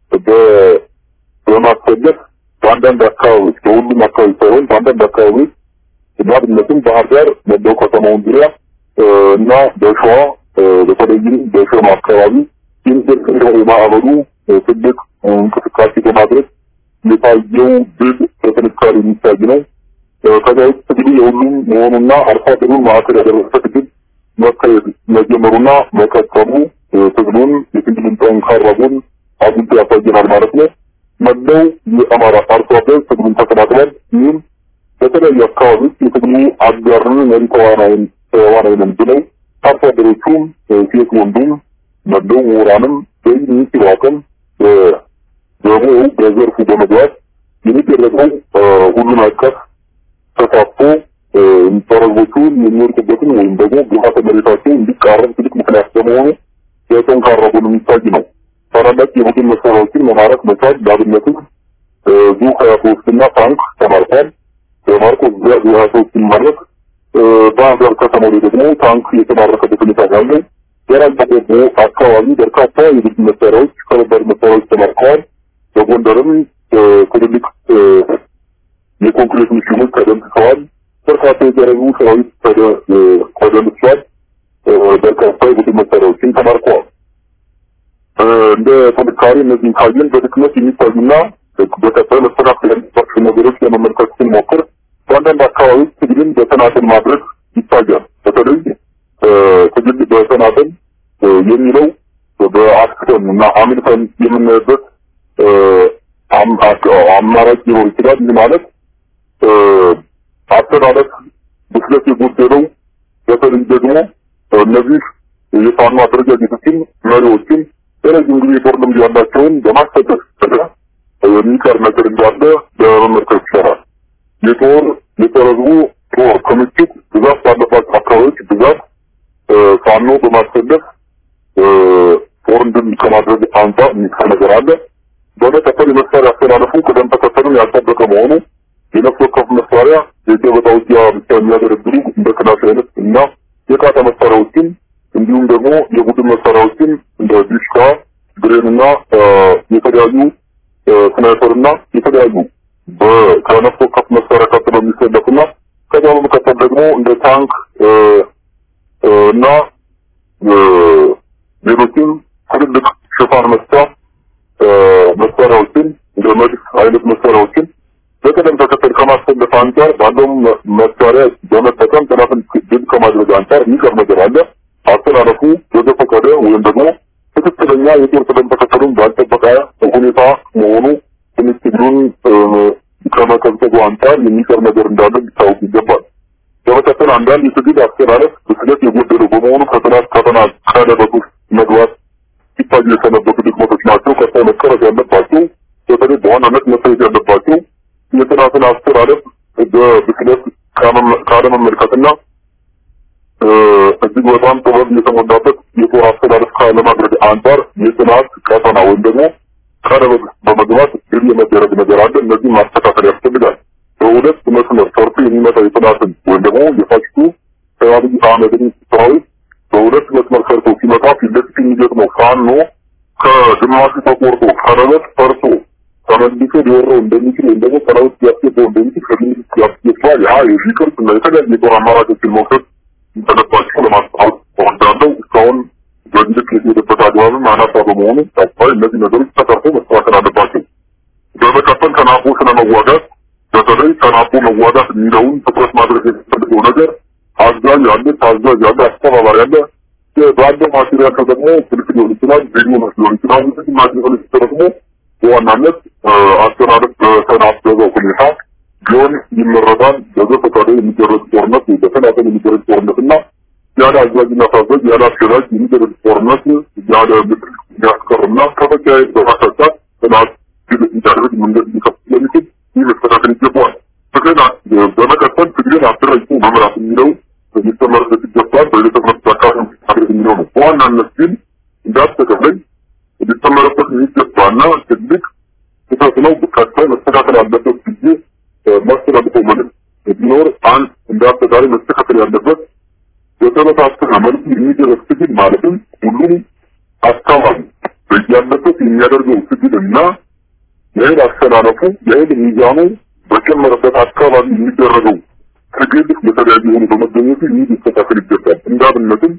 በማስፈለግ በአንዳንድ አካባቢዎች በሁሉም አካባቢ ሳይሆን በአንዳንድ አካባቢዎች በአብነትም ባህር ዳር መላው ከተማውን ዙሪያ እና በሸዋ በተለይም በሸማ አካባቢ የሚደርሰው የማዕበሉ ትልቅ እንቅስቃሴ በማድረግ የታየው ድል በጥንካሬ የሚታይ ነው። ከዚያ ውጭ ትግሉ የሁሉም መሆኑና አርሶ አደሩን ማዕከል ያደረሰ ትግል መካሄድ መጀመሩና መቀጠሉ ትግሉን የትግሉን ጠንካራ ጎን አጉልቶ ያሳየናል ማለት ነው። መላው የአማራ አርሶ አደር ትግሉን ተቀላቅሏል። ይህም በተለያዩ አካባቢዎች የትግሉ አጋርን መሪ ተዋናይን ተዋናይ ነን ብለው አርሶ አደሮቹም ሴት ወንዱም መለው ምሁራንም በሚኒስትሩ አቅም ደግሞ በዘርፉ በመግባት የሚደረገው ሁሉን አቀፍ ተሳትፎ ተረቦቹን የሚወድቁበትን ወይም ደግሞ ግብዓተ መሬታቸው እንዲቃረብ ትልቅ ምክንያት በመሆኑ በጠንካራ ጎን የሚታይ ነው። ታላላቅ የቡድን መሳሪያዎችን መማረክ መቻል ለአብነትም ዙ ሀያ ሶስት እና ታንክ ተማርኳል። በማርቆስ ዙ ሀያ ሶስት ሲማረክ በሀገር ከተማው ላይ ደግሞ ታንክ የተማረከበት ሁኔታ ያለ የራያ ቆቦ አካባቢ በርካታ የቡድን መሳሪያዎች ከባድ መሳሪያዎች ተማርከዋል። በጎንደርም ትልልቅ የኮንክሪት ምሽጎች ተደምስሰዋል። በርካታ የደረቡ ሰራዊት ተደምስሷል። በርካታ የቡድን መሳሪያዎችን ተማርከዋል። እንደ ጥንካሬ እነዚህን ካየን በድክመት የሚታዩና በቀጣይ መስተካከል ያለባቸው ነገሮች ለመመልከት ስንሞክር በአንዳንድ አካባቢዎች ትግልን በተናጠል ማድረግ ይታያል። በተለይ ትግል በተናጠል የሚለው በአክሰን እና አሚልተን የምናይበት አማራጭ ሊኖር ይችላል። ይህ ማለት አስተላለፍ ብስለት የጎደለው በተለይ ደግሞ እነዚህ የፋኖ አደረጃጀቶችን መሪዎችን የረጅም ጊዜ ጦር ልምድ ያላቸውን በማስጠቀስ የሚቀር ነገር እንዳለ ለመመልከት ይቻላል። የጦር የተረዝቡ ጦር ክምችት ብዛት ባለባቸው አካባቢዎች ብዛት ፋኖ በማሰለፍ ጦር እንድን ከማድረግ አንጻር የሚቀር ነገር አለ። በመቀጠል የመሳሪያ አስተላለፉ ቅደም ተከተሉን ያልጠበቀ መሆኑ የነፍስ ወከፍ መሳሪያ የገበታ ውጊያ ብቻ የሚያገለግሉ እንደ ክላሽ አይነት እና የቃታ መሳሪያዎችን እንዲሁም ደግሞ የቡድን መሳሪያዎችን እንደ ዲሽካ፣ ብሬን እና የተለያዩ ስናይፐር እና የተለያዩ ከነፍስ ወከፍ መሳሪያ ቀጥሎ የሚሰለፉና ከዛ በመቀጠል ደግሞ እንደ ታንክ እና ሌሎችም ትልልቅ ሽፋን መስጫ መሳሪያዎችን እንደ መድፍ አይነት መሳሪያዎችን በቅደም ተከተል ከማሰለፍ አንጻር ባለውም መሳሪያ በመጠቀም ጠላትን ድል ከማድረግ አንጻር የሚቀር ነገር አለ። አስተላለፉ በዘፈቀደ ወይም ደግሞ ትክክለኛ የጦር ቅደም ተከተሉን ባልጠበቀ ሁኔታ መሆኑ ትንሽ ትግሉን ከመቀዝቀዙ አንጻር የሚቀር ነገር እንዳለ ሊታወቅ ይገባል። በመቀጠል አንዳንድ የትግል አስተላለፍ ብስለት የጎደለው በመሆኑ ከጥላት ቀጠና ቀለበት ውስጥ መግባት ሲታዩ የሰነበቱ ድክመቶች ናቸው። ቀጣይ መቀረፍ ያለባቸው በተለይ በዋናነት መታየት ያለባቸው የጥናትን አስተላለፍ በብስለት ካለመመልከትና እጅግ በጣም ጥበብ የተሞላበት የጦር አስተላለፍ ካለማድረግ አንጻር የጥናት ቀጠና ወይም ደግሞ ቀለበት በመግባት ድል የመደረግ ነገር አለ። እነዚህ ማስተካከል ያስፈልጋል። በሁለት መስመር ሰርቶ የሚመጣ የጥናትን ወይም ደግሞ የፋሽቱ አብይ አህመድን ሰራዊት በሁለት መስመር ሰርቶ ሲመጣ ፊት ለፊት የሚገጥመው ፋኖ ከግማሹ ተቆርጦ ቀለበት ፈርሶ ተመልሶ ሊወረው እንደሚችል ወይም ደግሞ ሰራዊት ሊያስገባው እንደሚችል ከግምት ያስገባል። ያ የዚህ ቅርጽ እና የተለያዩ የጦር አማራጮችን መውሰድ እንደነባቸው ለማስታወቅ እወዳለሁ። እስካሁን በልክ የተሄደበት አግባብም አናሳ በመሆኑ ቀጣይ እነዚህ ነገሮች ተቀርቶ መስተካከል አለባቸው። በመቀጠል ተናቦ ስለመዋጋት በተለይ ተናቦ መዋጋት የሚለውን ትኩረት ማድረግ የሚፈልገው ነገር አዛዥ ያለ፣ ታዛዥ ያለ፣ አስተባባሪ ያለ ባለው ማቴሪያል ደግሞ ስልክ ሊሆን ይችላል፣ ቪዲዮ ሊሆን ይችላል። እነዚህ ማቴሪያሎች ደግሞ በዋናነት አስተላለፍ በተናበበው ሁኔታ ቢሆን ይመረጣል። በዘፈቀደ የሚደረግ ጦርነት በተናጠል የሚደረግ ጦርነት እና ያለ አዛዥና ታዛዥ ያለ አስገዳጅ የሚደረግ ጦርነት ያለ ምክር የሚያስቀርና ከመካሄድ በማሳጣት ጥናት ድል እንዲያደርግ መንገድ ሊከፍት ስለሚችል ይህ መስተካከል ይገባዋል። ትግልን በመቀጠል ትግልን አደራጅቶ መምራት የሚለው ሊተመረበት ይገባል። በሌለ ትምህርት አካባቢ ማድረግ የሚለው ነው። በዋናነት ግን እንዳጠቃላይ ሊተመረበት የሚገባና ትልቅ ስህተት ነው። ቀጣይ መስተካከል አለበት ጊዜ ማስተላልፈው መልዕክት ቢኖር አንድ እንደ አጠቃላይ መስተካከል ያለበት በተበታተነ መልኩ የሚደረግ ትግል ማለትም ሁሉም አካባቢ በያለበት የሚያደርገው ትግል እና የኃይል አስተላለፉ የኃይል ሚዛኑ በጨመረበት አካባቢ የሚደረገው ትግል የተለያዩ የሆኑ በመገኘቱ ይህ ሊስተካከል ይገባል። እንዳብነትም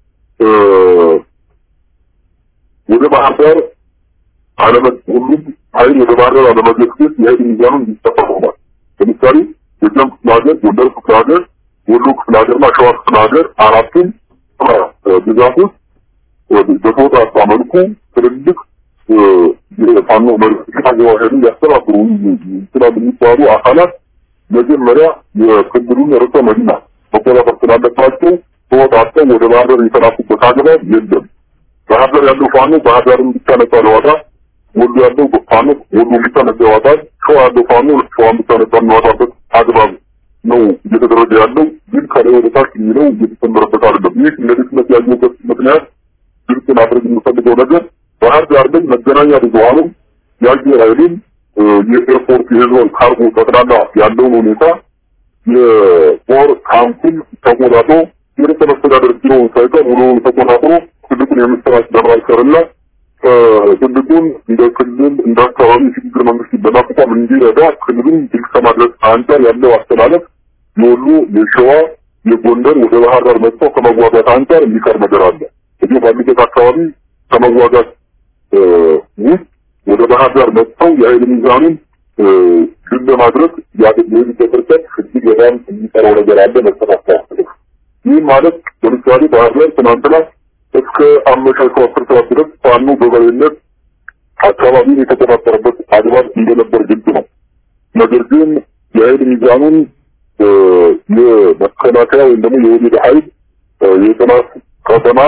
ወደ ባህር ዳር አለመ ሁሉም ኃይል ወደ ባህር ዳር አለመገስገስ የኃይል ሚዛኑ እንዲጠፋ ሆኗል። ለምሳሌ ጎጃም ክፍለ ሀገር፣ ጎንደር ክፍለ ሀገር፣ ወሎ ክፍለ ሀገርና ሸዋ ክፍለ ሀገር አራቱም ግዛቶች በተወጣጣ መልኩ ትልልቅ የፋኖ መሪዎች ሀገራዊ ኃይልን ሊያስተባብሩ ይችላሉ የሚባሉ አካላት መጀመሪያ የክልሉን ርዕሰ መዲና መቆጣጠር ስላለባቸው ተወጣጠው ወደ ባህር ዳር የተላኩበት አግባብ የለም። ባህር ዳር ያለው ፋኖ ባህር ዳርን ብቻ ነጻ ለማውጣት፣ ወሎ ያለው ፋኖ ወሎ ብቻ ነጻ ያወጣል፣ ሸዋ ያለው ፋኖ ሸዋን ብቻ ነጻ የሚያወጣበት አግባብ ነው እየተደረገ ያለው። ግን ከላይ ወደ ታች የሚለው እየተሰመረበት አይደለም። ይህ ለድክመት ያየበት ምክንያት ግልጽ ማድረግ የምፈልገው ነገር ባህር ዳር ላይ መገናኛ ብዙኃንም የአየር ኃይልም የኤርፖርት የህዝብ ካርጎ ጠቅላላ ያለውን ሁኔታ የጦር ካምፕን ተቆጣጥሮ የርዕሰ መስተዳደር ቢሮውን ሳይቀር ሙሉውን ተቆጣጥሮ ትልቁን የምስራች ለማልሰርና ትልቁን እንደ ክልል እንደ አካባቢ የሽግግር መንግስት በማቋቋም እንዲረዳ ክልሉን ድል ከማድረግ አንጻር ያለው አስተላለፍ የወሎ የሸዋ የጎንደር ወደ ባህር ዳር መጥተው ከመዋጋት አንጻር የሚቀር ነገር አለ። እዚህ ባሉበት አካባቢ ከመዋጋት ውስጥ ወደ ባህር ዳር መጥተው የኃይል ሚዛኑን ድል ለማድረግ የሚሄዱበት ርቀት እጅግ በጣም የሚቀረው ነገር አለ። መስተካከል ይህ ማለት ለምሳሌ ባህር ዳር ትናንትና እስከ አመሻሹ አስር ሰዓት ድረስ ፋኖ በበላይነት አካባቢውን የተቆጣጠረበት አግባብ እንደነበር ግልጽ ነው። ነገር ግን የኃይል ሚዛኑን የመከላከያ ወይም ደግሞ የወሊድ ኃይል የጥናት ከተማ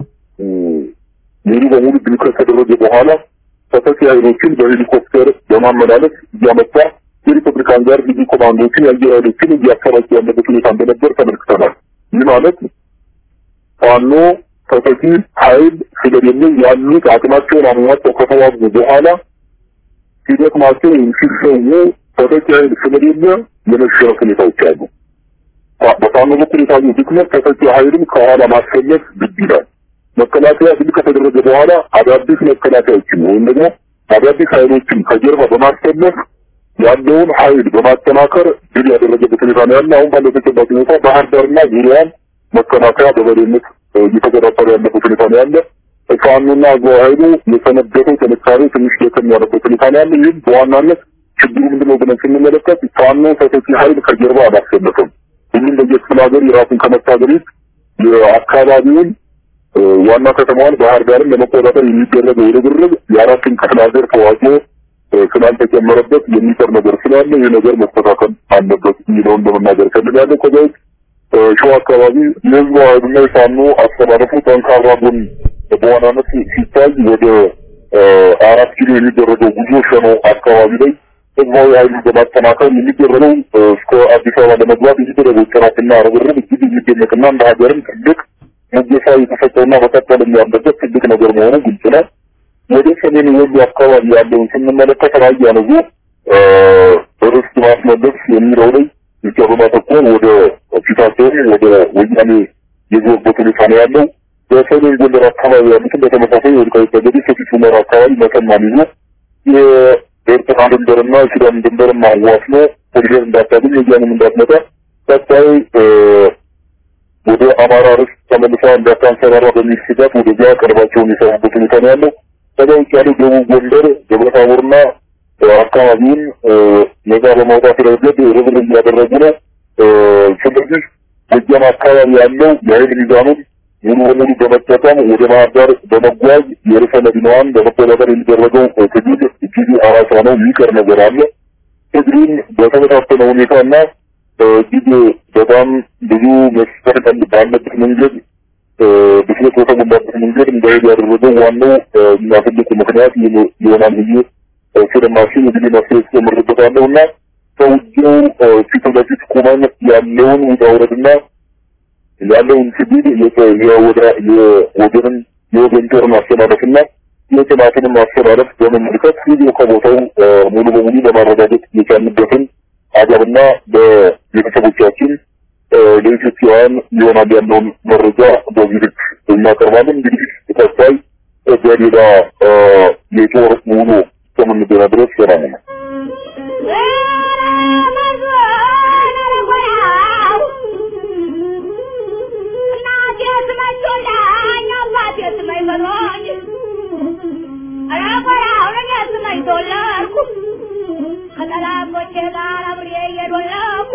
ሙሉ በሙሉ ድል ከተደረገ በኋላ ተተኪ ኃይሎችን በሄሊኮፕተር በማመላለስ እያመጣ የሪፐብሊካን ጋር ልዩ ኮማንዶችን የአየር ኃይሎችን እያሰራጭ ያለበት ሁኔታ እንደነበር ተመልክተናል። ይህ ማለት ፋኖ ተተኪ ኃይል ስለሌለ ያሉት አቅማቸውን አሟጠው ከተዋጉ በኋላ ሲደክማቸው ወይም ሲሰዉ ተተኪ ኃይል ስለሌለ የመሸነፍ ሁኔታዎች አሉ። በፋኖ በኩል የታየው ድክመት ተተኪ ኃይልን ከኋላ ማሰለፍ ግድ ይላል። መከላከያ ድል ከተደረገ በኋላ አዳዲስ መከላከያዎችን ወይም ደግሞ አዳዲስ ኃይሎችን ከጀርባ በማሰለፍ ያለውን ኃይል በማጠናከር ድል ያደረገበት ሁኔታ ነው ያለ። አሁን ባለው ተጨባጭ ሁኔታ ባህር ዳርና ዙሪያዋን መከላከያ በበላይነት እየተቆጣጠረ ያለበት ሁኔታ ነው ያለ። ፋኖና አገው ኃይሉ የሰነበተው ጥንካሬ ትንሽ ደከም ያለበት ሁኔታ ነው ያለ። ይህም በዋናነት ችግሩ ምንድነው ብለን ስንመለከት ፋኖ ተተኪ ኃይል ከጀርባ አላሰለፈም። ሁሉም በየክፍለ ሀገር የራሱን ከመታገል የአካባቢውን ዋና ከተማዋን ባህር ዳርን ለመቆጣጠር የሚደረገው ርብርብ የአራቱን ክፍለ ሀገር ተዋጽኦ ስላልተጨመረበት የሚቀር ነገር ስላለ ይህ ነገር መስተካከል አለበት የሚለውን ለመናገር ፈልጋለሁ። ከዛ ውጭ ሸዋ አካባቢ የህዝቡ ኃይልና የፋኖ አስተላለፉ ጠንካራ ጎን በዋናነት ሲታይ ወደ አራት ኪሎ የሚደረገው ጉዞ ሸኖ አካባቢ ላይ ህዝባዊ ኃይሉን በማጠናከር የሚደረገው እስከ አዲስ አበባ ለመግባት የሚደረገው ጥረትና ርብርብ እጅግ የሚደነቅና እንደ ሀገርም ትልቅ ሙገሳ የተሰጠውና መቀጠልም ያለበት ትልቅ ነገር መሆኑ ግልጽ ነው። ወደ ሰሜን ወሎ አካባቢ ያለውን ስንመለከት ራያ ነዙ ርስት ማስመለስ የሚለው ላይ ብቻ በማተኮር ወደ ፊታቸውን ወደ ወያኔ የዞርበት ሁኔታ ነው ያለው። በሰሜን ጎንደር አካባቢ ያሉትን በተመሳሳይ ወልቃይት ጠገዴ፣ ሰቲት ሁመራ አካባቢ መተማን ይዞ የኤርትራ ድንበርና የሱዳን ድንበርን ማዋስኖ ኮሪደር እንዳታገኝ ወያኔም እንዳትመጣ ቀጣይ ወደ አማራ ርስት ተመልሳ እንዳታንሰራራ በሚል ስጋት ወደዚያ ቀርባቸውን የሰሩበት ሁኔታ ነው ያለው። ከዛ ውጭ ያለው ደቡብ ጎንደር ደብረታቦርና አካባቢውን ነጻ በማውጣት ረገድ ርብርብ እያደረጉ ነው። ስለዚህ ጎጃም አካባቢ ያለው የኃይል ሚዛኑን ሙሉ በሙሉ በመጠቀም ወደ ባህር ዳር በመጓዝ የርዕሰ መዲናዋን በመቆጣጠር የሚደረገው ትግል እጅግ አራሳ ነው። የሚቀር ነገር አለ። ትግሉን በተመሳሰለ ሁኔታና እጅግ በጣም ብዙ መስፈርት ባለበት መንገድ ብስለት በተሞላበት መንገድ እንዳይሄድ ያደረገው ዋናው እና ትልቁ ምክንያት ይሆናል ብዬ ስለማስብ እንግዲህ መፍትሄ ተጨምርበታለሁ እና ሰውየው ፊት ለፊት ቁመን ያለውን ውጣ ውረድና ያለውን ትግል የወገንን የወገን ጦር ማስተላለፍና የጥናትን ማስተላለፍ በመመልከት ቪዲዮ ከቦታው ሙሉ በሙሉ ለማረጋገጥ የቻልንበትን አገርና በቤተሰቦቻችን ለኢትዮጵያውያን ይሆናል ያለውን መረጃ በዚህ ልክ እናቀርባለን። እንግዲህ ቀጣይ በሌላ የጦር ውሎ እስከምንገና ድረስ ሰላም ነው። ከጠላቶቼ ጋር አብሬ እየዶለኩ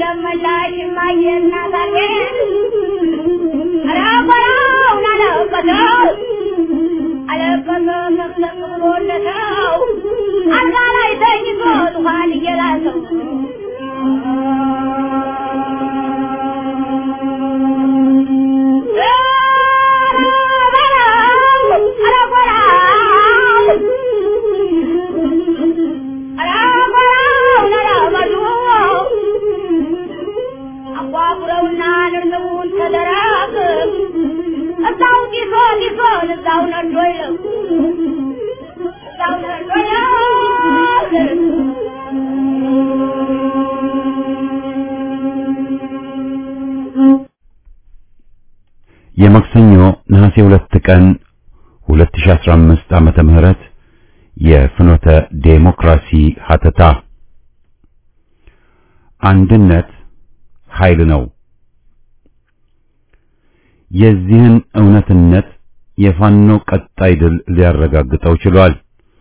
ደመላሽ እማዬ እናት አገሬን ኧረ በለውን አለበሰው አለበሰ መቅሰቅ ብሎለተው አልጋ ላይ ተኝቶ ዙፋን እየላሰው አቋቁረውና ንርንቡን ተደራግ እዛው ጢሶ ጢሶን እዛው ነዶ ይለው እዛው ነዶ ይለው የማክሰኞ ነሐሴ ሁለት ቀን 2015 ዓመተ ምህረት የፍኖተ ዴሞክራሲ ሀተታ አንድነት ኃይል ነው። የዚህን እውነትነት የፋኖ ቀጣይ ድል ሊያረጋግጠው ችሏል።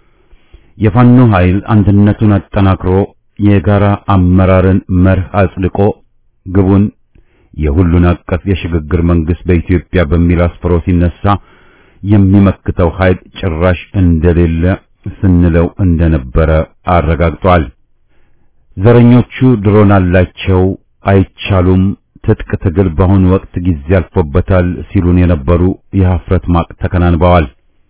የፋኖ ኃይል አንድነቱን አጠናክሮ የጋራ አመራርን መርህ አጽድቆ ግቡን የሁሉን አቀፍ የሽግግር መንግስት በኢትዮጵያ በሚል አስፍሮ ሲነሳ የሚመክተው ኃይል ጭራሽ እንደሌለ ስንለው እንደነበረ አረጋግጧል። ዘረኞቹ ድሮን አላቸው፣ አይቻሉም፣ ትጥቅ ትግል በአሁኑ ወቅት ጊዜ አልፎበታል ሲሉን የነበሩ የሀፍረት ማቅ ተከናንበዋል።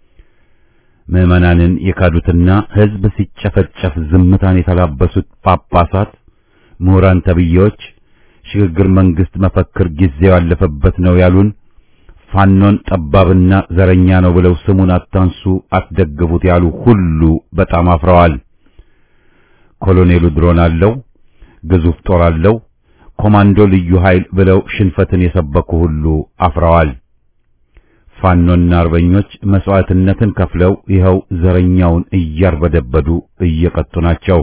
ምዕመናንን የካዱትና ሕዝብ ሲጨፈጨፍ ዝምታን የተላበሱት ጳጳሳት፣ ምሁራን ተብዬዎች ሽግግር መንግስት መፈክር ጊዜው ያለፈበት ነው ያሉን ፋኖን ጠባብና ዘረኛ ነው ብለው ስሙን አታንሱ፣ አትደግፉት ያሉ ሁሉ በጣም አፍረዋል። ኮሎኔሉ ድሮን አለው፣ ግዙፍ ጦር አለው፣ ኮማንዶ ልዩ ኃይል ብለው ሽንፈትን የሰበኩ ሁሉ አፍረዋል። ፋኖና አርበኞች መስዋዕትነትን ከፍለው ይኸው ዘረኛውን እያርበደበዱ እየቀጡ ናቸው።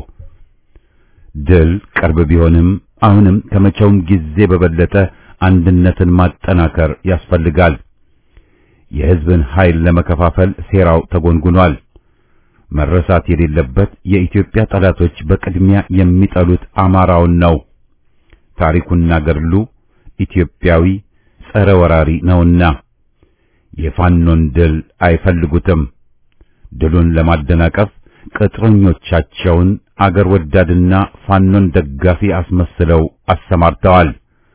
ድል ቅርብ ቢሆንም አሁንም ከመቼውም ጊዜ በበለጠ አንድነትን ማጠናከር ያስፈልጋል። የሕዝብን ኃይል ለመከፋፈል ሴራው ተጎንጉኗል። መረሳት የሌለበት የኢትዮጵያ ጠላቶች በቅድሚያ የሚጠሉት አማራውን ነው። ታሪኩና ገድሉ ኢትዮጵያዊ ጸረ ወራሪ ነውና የፋኖን ድል አይፈልጉትም። ድሉን ለማደናቀፍ ቅጥረኞቻቸውን አገር ወዳድና ፋኖን ደጋፊ አስመስለው አሰማርተዋል።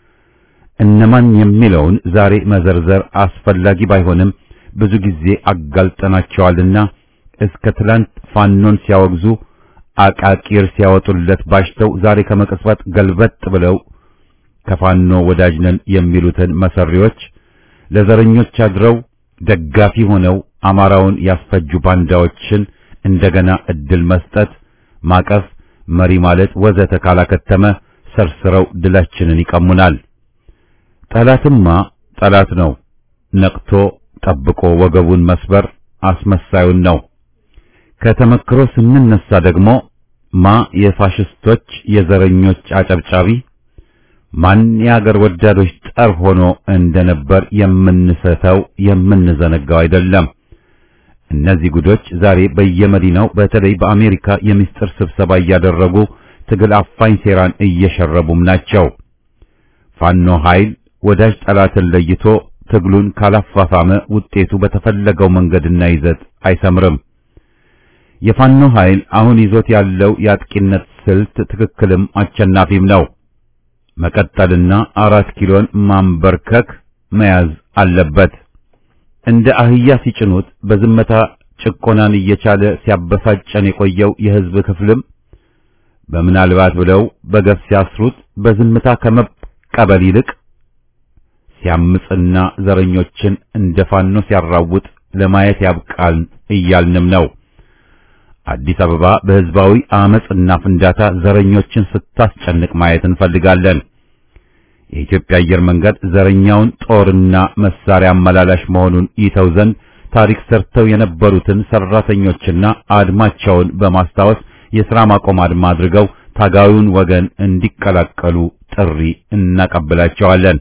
እነማን የሚለውን ዛሬ መዘርዘር አስፈላጊ ባይሆንም ብዙ ጊዜ አጋልጠናቸዋልና እስከ ትላንት ፋኖን ሲያወግዙ አቃቂር ሲያወጡለት ባሽተው ዛሬ ከመቅጽበት ገልበጥ ብለው ከፋኖ ወዳጅ ነን የሚሉትን መሰሪዎች ለዘረኞች አድረው ደጋፊ ሆነው አማራውን ያስፈጁ ባንዳዎችን እንደገና እድል መስጠት፣ ማቀፍ፣ መሪ ማለት ወዘተ ካላከተመ ሰርስረው ድላችንን ይቀሙናል። ጠላትማ ጠላት ነው። ነቅቶ ጠብቆ ወገቡን መስበር አስመሳዩን ነው። ከተመክሮ ስንነሳ ደግሞ ማ የፋሽስቶች የዘረኞች አጨብጫቢ ማን የአገር ወዳዶች ጠር ሆኖ እንደነበር የምንሰተው የምንዘነጋው አይደለም። እነዚህ ጉዶች ዛሬ በየመዲናው በተለይ በአሜሪካ የምስጢር ስብሰባ እያደረጉ ትግል አፋኝ ሴራን እየሸረቡም ናቸው። ፋኖ ኃይል ወዳጅ ጠላትን ለይቶ ትግሉን ካላፋፋመ ውጤቱ በተፈለገው መንገድና ይዘት አይሰምርም። የፋኖ ኃይል አሁን ይዞት ያለው የአጥቂነት ስልት ትክክልም አሸናፊም ነው። መቀጠልና አራት ኪሎን ማንበርከክ መያዝ አለበት። እንደ አህያ ሲጭኑት በዝምታ ጭቆናን እየቻለ ሲያበሳጨን የቆየው የሕዝብ ክፍልም በምናልባት ብለው በገፍ ሲያስሩት በዝምታ ከመቀበል ይልቅ ሲያምጽና ዘረኞችን እንደ ፋኖ ሲያራውጥ ለማየት ያብቃል እያልንም ነው። አዲስ አበባ በሕዝባዊ አመጽና ፍንዳታ ዘረኞችን ስታስጨንቅ ማየት እንፈልጋለን። የኢትዮጵያ አየር መንገድ ዘረኛውን ጦርና መሳሪያ አመላላሽ መሆኑን ይተው ዘንድ ታሪክ ሰርተው የነበሩትን ሰራተኞችና አድማቸውን በማስታወስ የሥራ ማቆም አድማ አድርገው ታጋዩን ወገን እንዲቀላቀሉ ጥሪ እናቀብላቸዋለን።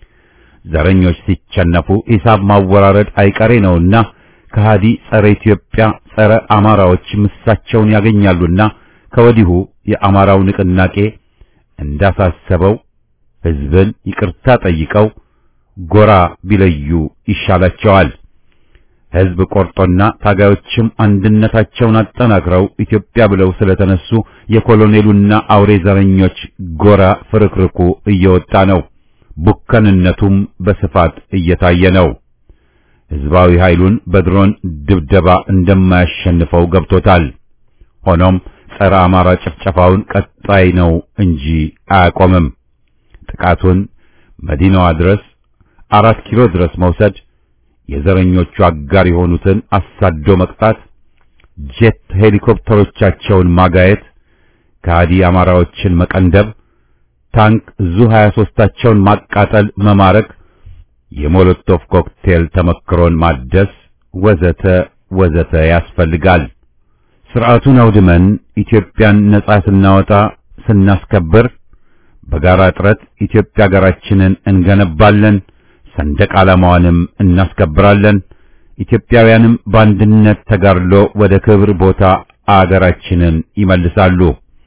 ዘረኞች ሲቸነፉ ሂሳብ ማወራረድ አይቀሬ ነውና ከሃዲ ጸረ ኢትዮጵያ ጸረ አማራዎች ምሳቸውን ያገኛሉና ከወዲሁ የአማራው ንቅናቄ እንዳሳሰበው ሕዝብን ይቅርታ ጠይቀው ጎራ ቢለዩ ይሻላቸዋል። ሕዝብ ቆርጦና ታጋዮችም አንድነታቸውን አጠናክረው ኢትዮጵያ ብለው ስለተነሱ የኮሎኔሉና አውሬ ዘረኞች ጎራ ፍርክርኩ እየወጣ ነው። ቡከንነቱም በስፋት እየታየ ነው። ሕዝባዊ ኃይሉን በድሮን ድብደባ እንደማያሸንፈው ገብቶታል። ሆኖም ጸረ አማራ ጭፍጨፋውን ቀጣይ ነው እንጂ አያቆምም። ጥቃቱን መዲናዋ ድረስ አራት ኪሎ ድረስ መውሰድ፣ የዘረኞቹ አጋር የሆኑትን አሳዶ መቅጣት፣ ጄት ሄሊኮፕተሮቻቸውን ማጋየት፣ ከሃዲ አማራዎችን መቀንደብ፣ ታንክ ዙ 23ታቸውን ማቃጠል፣ መማረክ፣ የሞሎቶቭ ኮክቴል ተመክሮን ማደስ ወዘተ ወዘተ ያስፈልጋል። ስርዓቱን አውድመን ኢትዮጵያን ነጻ ስናወጣ ስናስከብር በጋራ ጥረት ኢትዮጵያ ሀገራችንን እንገነባለን፣ ሰንደቅ ዓላማዋንም እናስከብራለን። ኢትዮጵያውያንም በአንድነት ተጋድሎ ወደ ክብር ቦታ አገራችንን ይመልሳሉ።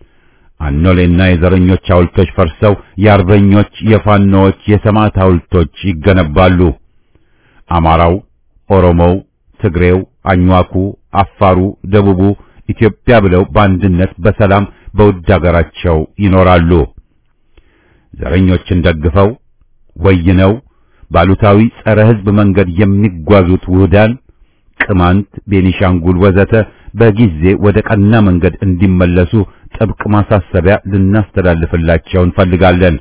አኖሌና የዘረኞች ሐውልቶች ፈርሰው የአርበኞች፣ የፋኖዎች፣ የሰማዕት ሐውልቶች ይገነባሉ። አማራው፣ ኦሮሞው፣ ትግሬው፣ አኝዋኩ፣ አፋሩ፣ ደቡቡ ኢትዮጵያ ብለው በአንድነት በሰላም በውድ አገራቸው ይኖራሉ። ዘረኞችን ደግፈው ወይነው ባሉታዊ ጸረ ሕዝብ መንገድ የሚጓዙት ውህዳን ቅማንት፣ ቤኒሻንጉል ወዘተ በጊዜ ወደ ቀና መንገድ እንዲመለሱ ጥብቅ ማሳሰቢያ ልናስተላልፍላቸው እንፈልጋለን።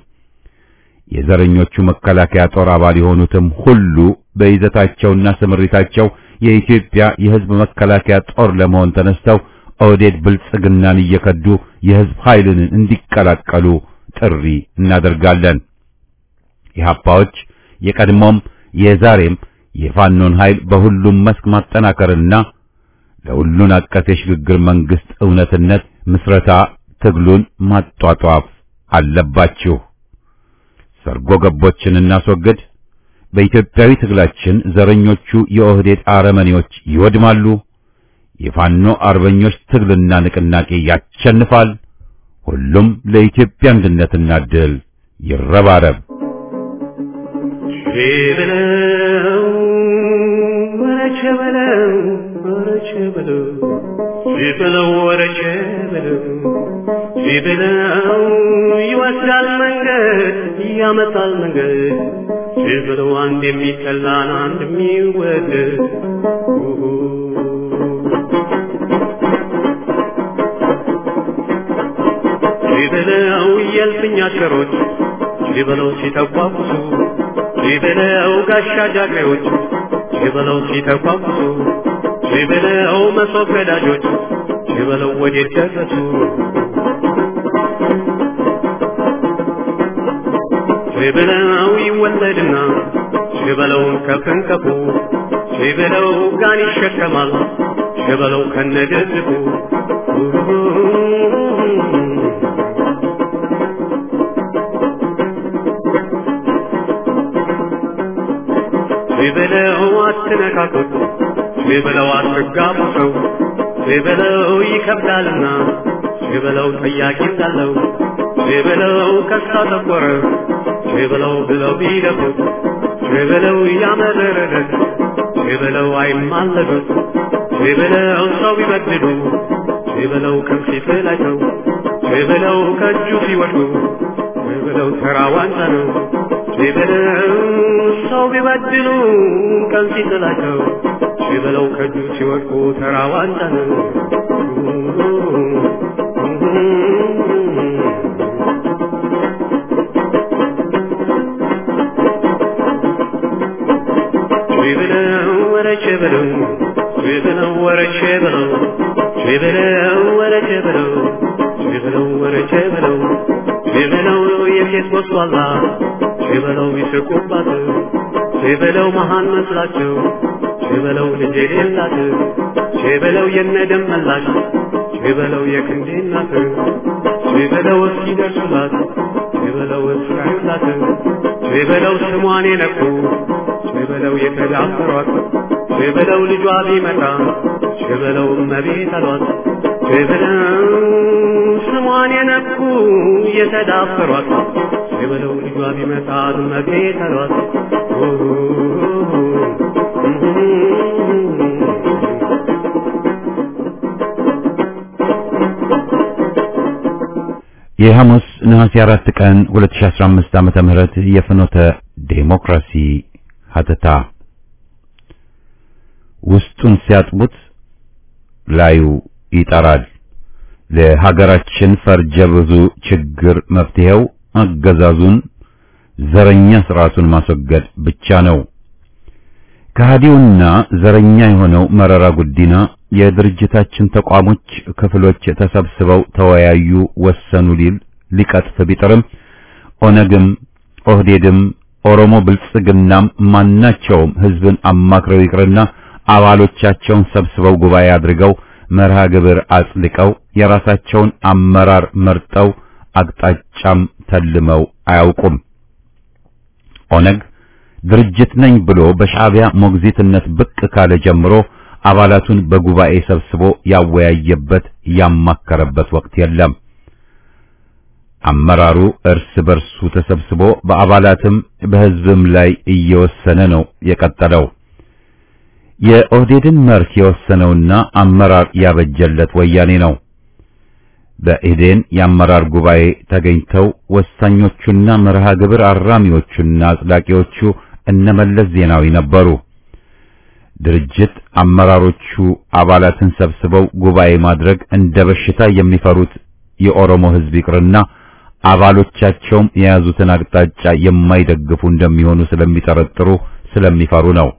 የዘረኞቹ መከላከያ ጦር አባል የሆኑትም ሁሉ በይዘታቸውና ስምሪታቸው የኢትዮጵያ የሕዝብ መከላከያ ጦር ለመሆን ተነስተው ኦህዴድ ብልጽግናን እየከዱ የሕዝብ ኃይልን እንዲቀላቀሉ ጥሪ እናደርጋለን። ኢህአፓዎች የቀድሞም የዛሬም የፋኖን ኃይል በሁሉም መስክ ማጠናከርና ለሁሉን አቀፍ የሽግግር መንግስት እውነትነት ምስረታ ትግሉን ማጧጧፍ አለባችሁ። ሰርጎ ገቦችን እናስወግድ። በኢትዮጵያዊ ትግላችን ዘረኞቹ የኦህዴድ አረመኔዎች ይወድማሉ። የፋኖ አርበኞች ትግልና ንቅናቄ ያሸንፋል። ሁሉም ለኢትዮጵያ አንድነትና ድል ይረባረብ። በለው ወረቸ በለው ወረቸ በለው በለው ወረቸ በለው በለው ይወስዳል መንገድ ያመጣል መንገድ በለው አንድ የሚጠላን አንድ የሚወደድ በለው የልፍኝ አሽከሮች በለው ሲተቋቁሱ ሲበለው ጋሻ ጃግሬዎች ሲበለው ሲተቋቁሱ ሲበለው መሶብ ገዳጆች ሲበለው ወዴት ደረሱ ሲበለው ይወለድና ሲበለው ከፍንቀፉ ሲበለው ጋን ይሸከማል ሲበለው ከነደድቡ ሲበለው አትነካኩት፣ ሲበለው አትጋቡ ሰው፣ ሲበለው ይከብዳልና፣ ሲበለው ጠያቂ እንዳለው፣ ሲበለው ከሳ ጠቆረ፣ ሲበለው ብለው ቢደፉት፣ ሲበለው ያመረረለት፣ ሲበለው አይማለዱት፣ ሲበለው ሰው ቢበድሉ፣ ሲበለው ከፊት ላይ ሰው፣ ሲበለው ከእጁ ሲወድቁ፣ ሲበለው ተራ ዋንጫ ነው። ሲበለው ሰው ቢበድሉ ቀን ሲጥላቸው ሲበለው ከእጁ ሲወድቁ ተራ ዋንጫ ነው። ሲበለው ወረቼ በለው ሲበለው ወረቼ በለው ሲበለው ወረቼ በለው ሲበለው ወረቼ በለው ሲበለው የሴት ወስዋላ ሲበለው ይስቁባት ሲበለው መሃን መስላቸው ሲበለው ልጅ የሌላት ሲበለው የነደም መላሽ ሲበለው የክንዴ እናት ሲበለው እስኪደርሱላት ሲበለው እስራዩላት ሲበለው ስሟን የነኩ ሲበለው የተዳፈሯት ሲበለው ልጇ ቢመጣ ሲበለው እመቤት አሏት ሲበለው ስሟን የነኩ የተዳፈሯት የበለው ልጇ ቢመጣ መግቤ ተሏት የሐሙስ ነሐሴ አራት ቀን 2015 ዓመተ ምህረት የፍኖተ ዴሞክራሲ ሀተታ ውስጡን ሲያጥቡት ላዩ ይጠራል። ለሀገራችን ፈርጀ ብዙ ችግር መፍትሄው አገዛዙን ዘረኛ ስርዓቱን ማስወገድ ብቻ ነው። ከሃዲውና ዘረኛ የሆነው መረራ ጉዲና የድርጅታችን ተቋሞች ክፍሎች ተሰብስበው ተወያዩ፣ ወሰኑ ሊል ሊቀጥፍ ቢጥርም ኦነግም ኦህዴድም ኦሮሞ ብልጽግናም ማናቸውም ህዝብን አማክረው ይቅርና አባሎቻቸውን ሰብስበው ጉባኤ አድርገው መርሃ ግብር አጽድቀው የራሳቸውን አመራር መርጠው አቅጣጫም ተልመው አያውቁም። ኦነግ ድርጅት ነኝ ብሎ በሻዕቢያ ሞግዚትነት ብቅ ካለ ጀምሮ አባላቱን በጉባኤ ሰብስቦ ያወያየበት ያማከረበት ወቅት የለም። አመራሩ እርስ በርሱ ተሰብስቦ በአባላትም በህዝብም ላይ እየወሰነ ነው የቀጠለው። የኦህዴድን መርህ የወሰነውና አመራር ያበጀለት ወያኔ ነው። በኢዴን የአመራር ጉባኤ ተገኝተው ወሳኞቹና መርሃ ግብር አራሚዎቹና አጽዳቂዎቹ እነመለስ ዜናዊ ነበሩ። ድርጅት አመራሮቹ አባላትን ሰብስበው ጉባኤ ማድረግ እንደ በሽታ የሚፈሩት የኦሮሞ ህዝብ ይቅርና አባሎቻቸውም የያዙትን አቅጣጫ የማይደግፉ እንደሚሆኑ ስለሚጠረጥሩ ስለሚፈሩ ነው።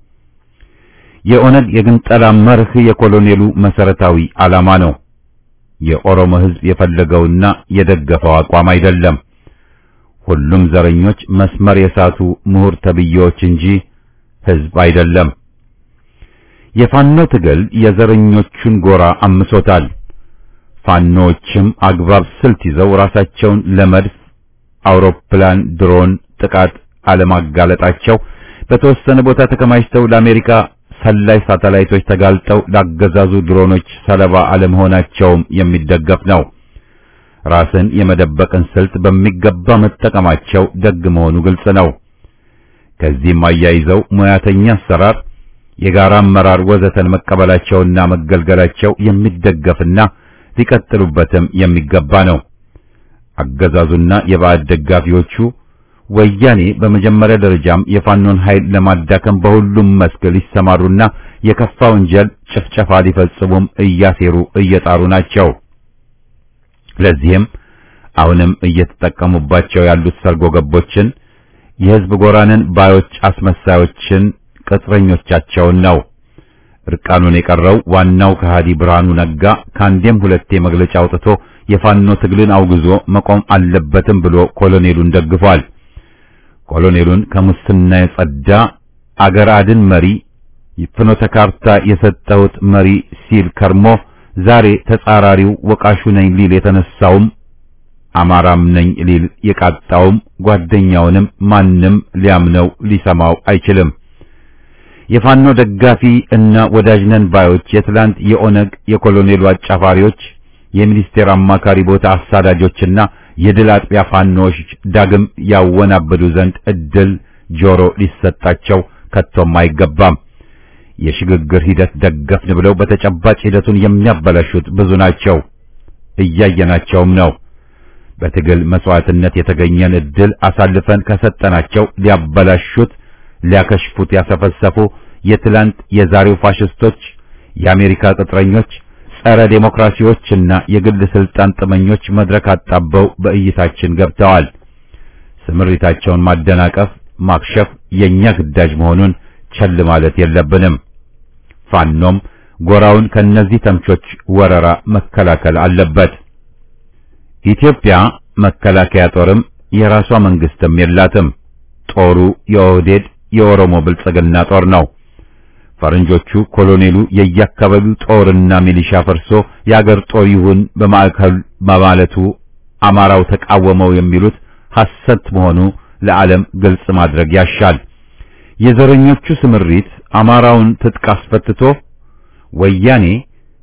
የኦነግ የግንጠላ መርህ የኮሎኔሉ መሰረታዊ ዓላማ ነው። የኦሮሞ ህዝብ የፈለገውና የደገፈው አቋም አይደለም። ሁሉም ዘረኞች መስመር የሳቱ ምሁር ተብዬዎች እንጂ ህዝብ አይደለም። የፋኖ ትግል የዘረኞቹን ጎራ አምሶታል። ፋኖዎችም አግባብ ስልት ይዘው ራሳቸውን ለመድፍ፣ አውሮፕላን፣ ድሮን ጥቃት አለማጋለጣቸው በተወሰነ ቦታ ተከማችተው ለአሜሪካ ሰላይ ሳተላይቶች ተጋልጠው ላገዛዙ ድሮኖች ሰለባ አለመሆናቸውም የሚደገፍ ነው። ራስን የመደበቅን ስልት በሚገባ መጠቀማቸው ደግ መሆኑ ግልጽ ነው። ከዚህም አያይዘው ሙያተኛ አሰራር፣ የጋራ አመራር ወዘተን መቀበላቸውና መገልገላቸው የሚደገፍና ሊቀጥሉበትም የሚገባ ነው። አገዛዙና የባዕድ ደጋፊዎቹ ወያኔ በመጀመሪያ ደረጃም የፋኖን ኃይል ለማዳከም በሁሉም መስክ ሊሰማሩና የከፋ ወንጀል ጭፍጨፋ ሊፈጽሙም እያሴሩ እየጣሩ ናቸው። ለዚህም አሁንም እየተጠቀሙባቸው ያሉት ሰርጎ ገቦችን፣ የህዝብ ጎራንን ባዮች አስመሳዮችን፣ ቅጥረኞቻቸውን ነው። እርቃኑን የቀረው ዋናው ከሃዲ ብርሃኑ ነጋ ከአንዴም ሁለቴ መግለጫ አውጥቶ የፋኖ ትግልን አውግዞ መቆም አለበትም ብሎ ኮሎኔሉን ደግፏል። ኮሎኔሉን ከሙስና የጸዳ አገር አድን መሪ ፍኖተ ካርታ የሰጠሁት መሪ ሲል ከርሞ ዛሬ ተጻራሪው ወቃሹ ነኝ ሊል የተነሳውም አማራም ነኝ ሊል የቃጣውም ጓደኛውንም ማንም ሊያምነው ሊሰማው አይችልም። የፋኖ ደጋፊ እና ወዳጅ ነን ባዮች የትላንት የኦነግ የኮሎኔሉ አጫፋሪዎች የሚኒስቴር አማካሪ ቦታ አሳዳጆችና የድል አጥቢያ ፋኖዎች ዳግም ያወናበዱ ዘንድ እድል ጆሮ ሊሰጣቸው ከቶም አይገባም። የሽግግር ሂደት ደገፍን ብለው በተጨባጭ ሂደቱን የሚያበላሹት ብዙ ናቸው፣ እያየናቸውም ነው። በትግል መስዋዕትነት የተገኘን እድል አሳልፈን ከሰጠናቸው ሊያበላሹት፣ ሊያከሽፉት ያሰፈሰፉ የትላንት የዛሬው ፋሽስቶች፣ የአሜሪካ ቅጥረኞች ጸረ ዴሞክራሲዎችና የግል ስልጣን ጥመኞች መድረክ አጣበው በእይታችን ገብተዋል። ስምሪታቸውን ማደናቀፍ፣ ማክሸፍ የኛ ግዳጅ መሆኑን ቸል ማለት የለብንም። ፋኖም ጎራውን ከነዚህ ተምቾች ወረራ መከላከል አለበት። ኢትዮጵያ መከላከያ ጦርም የራሷ መንግስትም የላትም። ጦሩ የኦህዴድ የኦሮሞ ብልጽግና ጦር ነው። ፈረንጆቹ ኮሎኔሉ የየአካባቢው ጦርና ሚሊሻ ፈርሶ የአገር ጦር ይሁን በማዕከል በማለቱ አማራው ተቃወመው የሚሉት ሐሰት መሆኑ ለዓለም ግልጽ ማድረግ ያሻል። የዘረኞቹ ስምሪት አማራውን ትጥቅ አስፈትቶ ወያኔ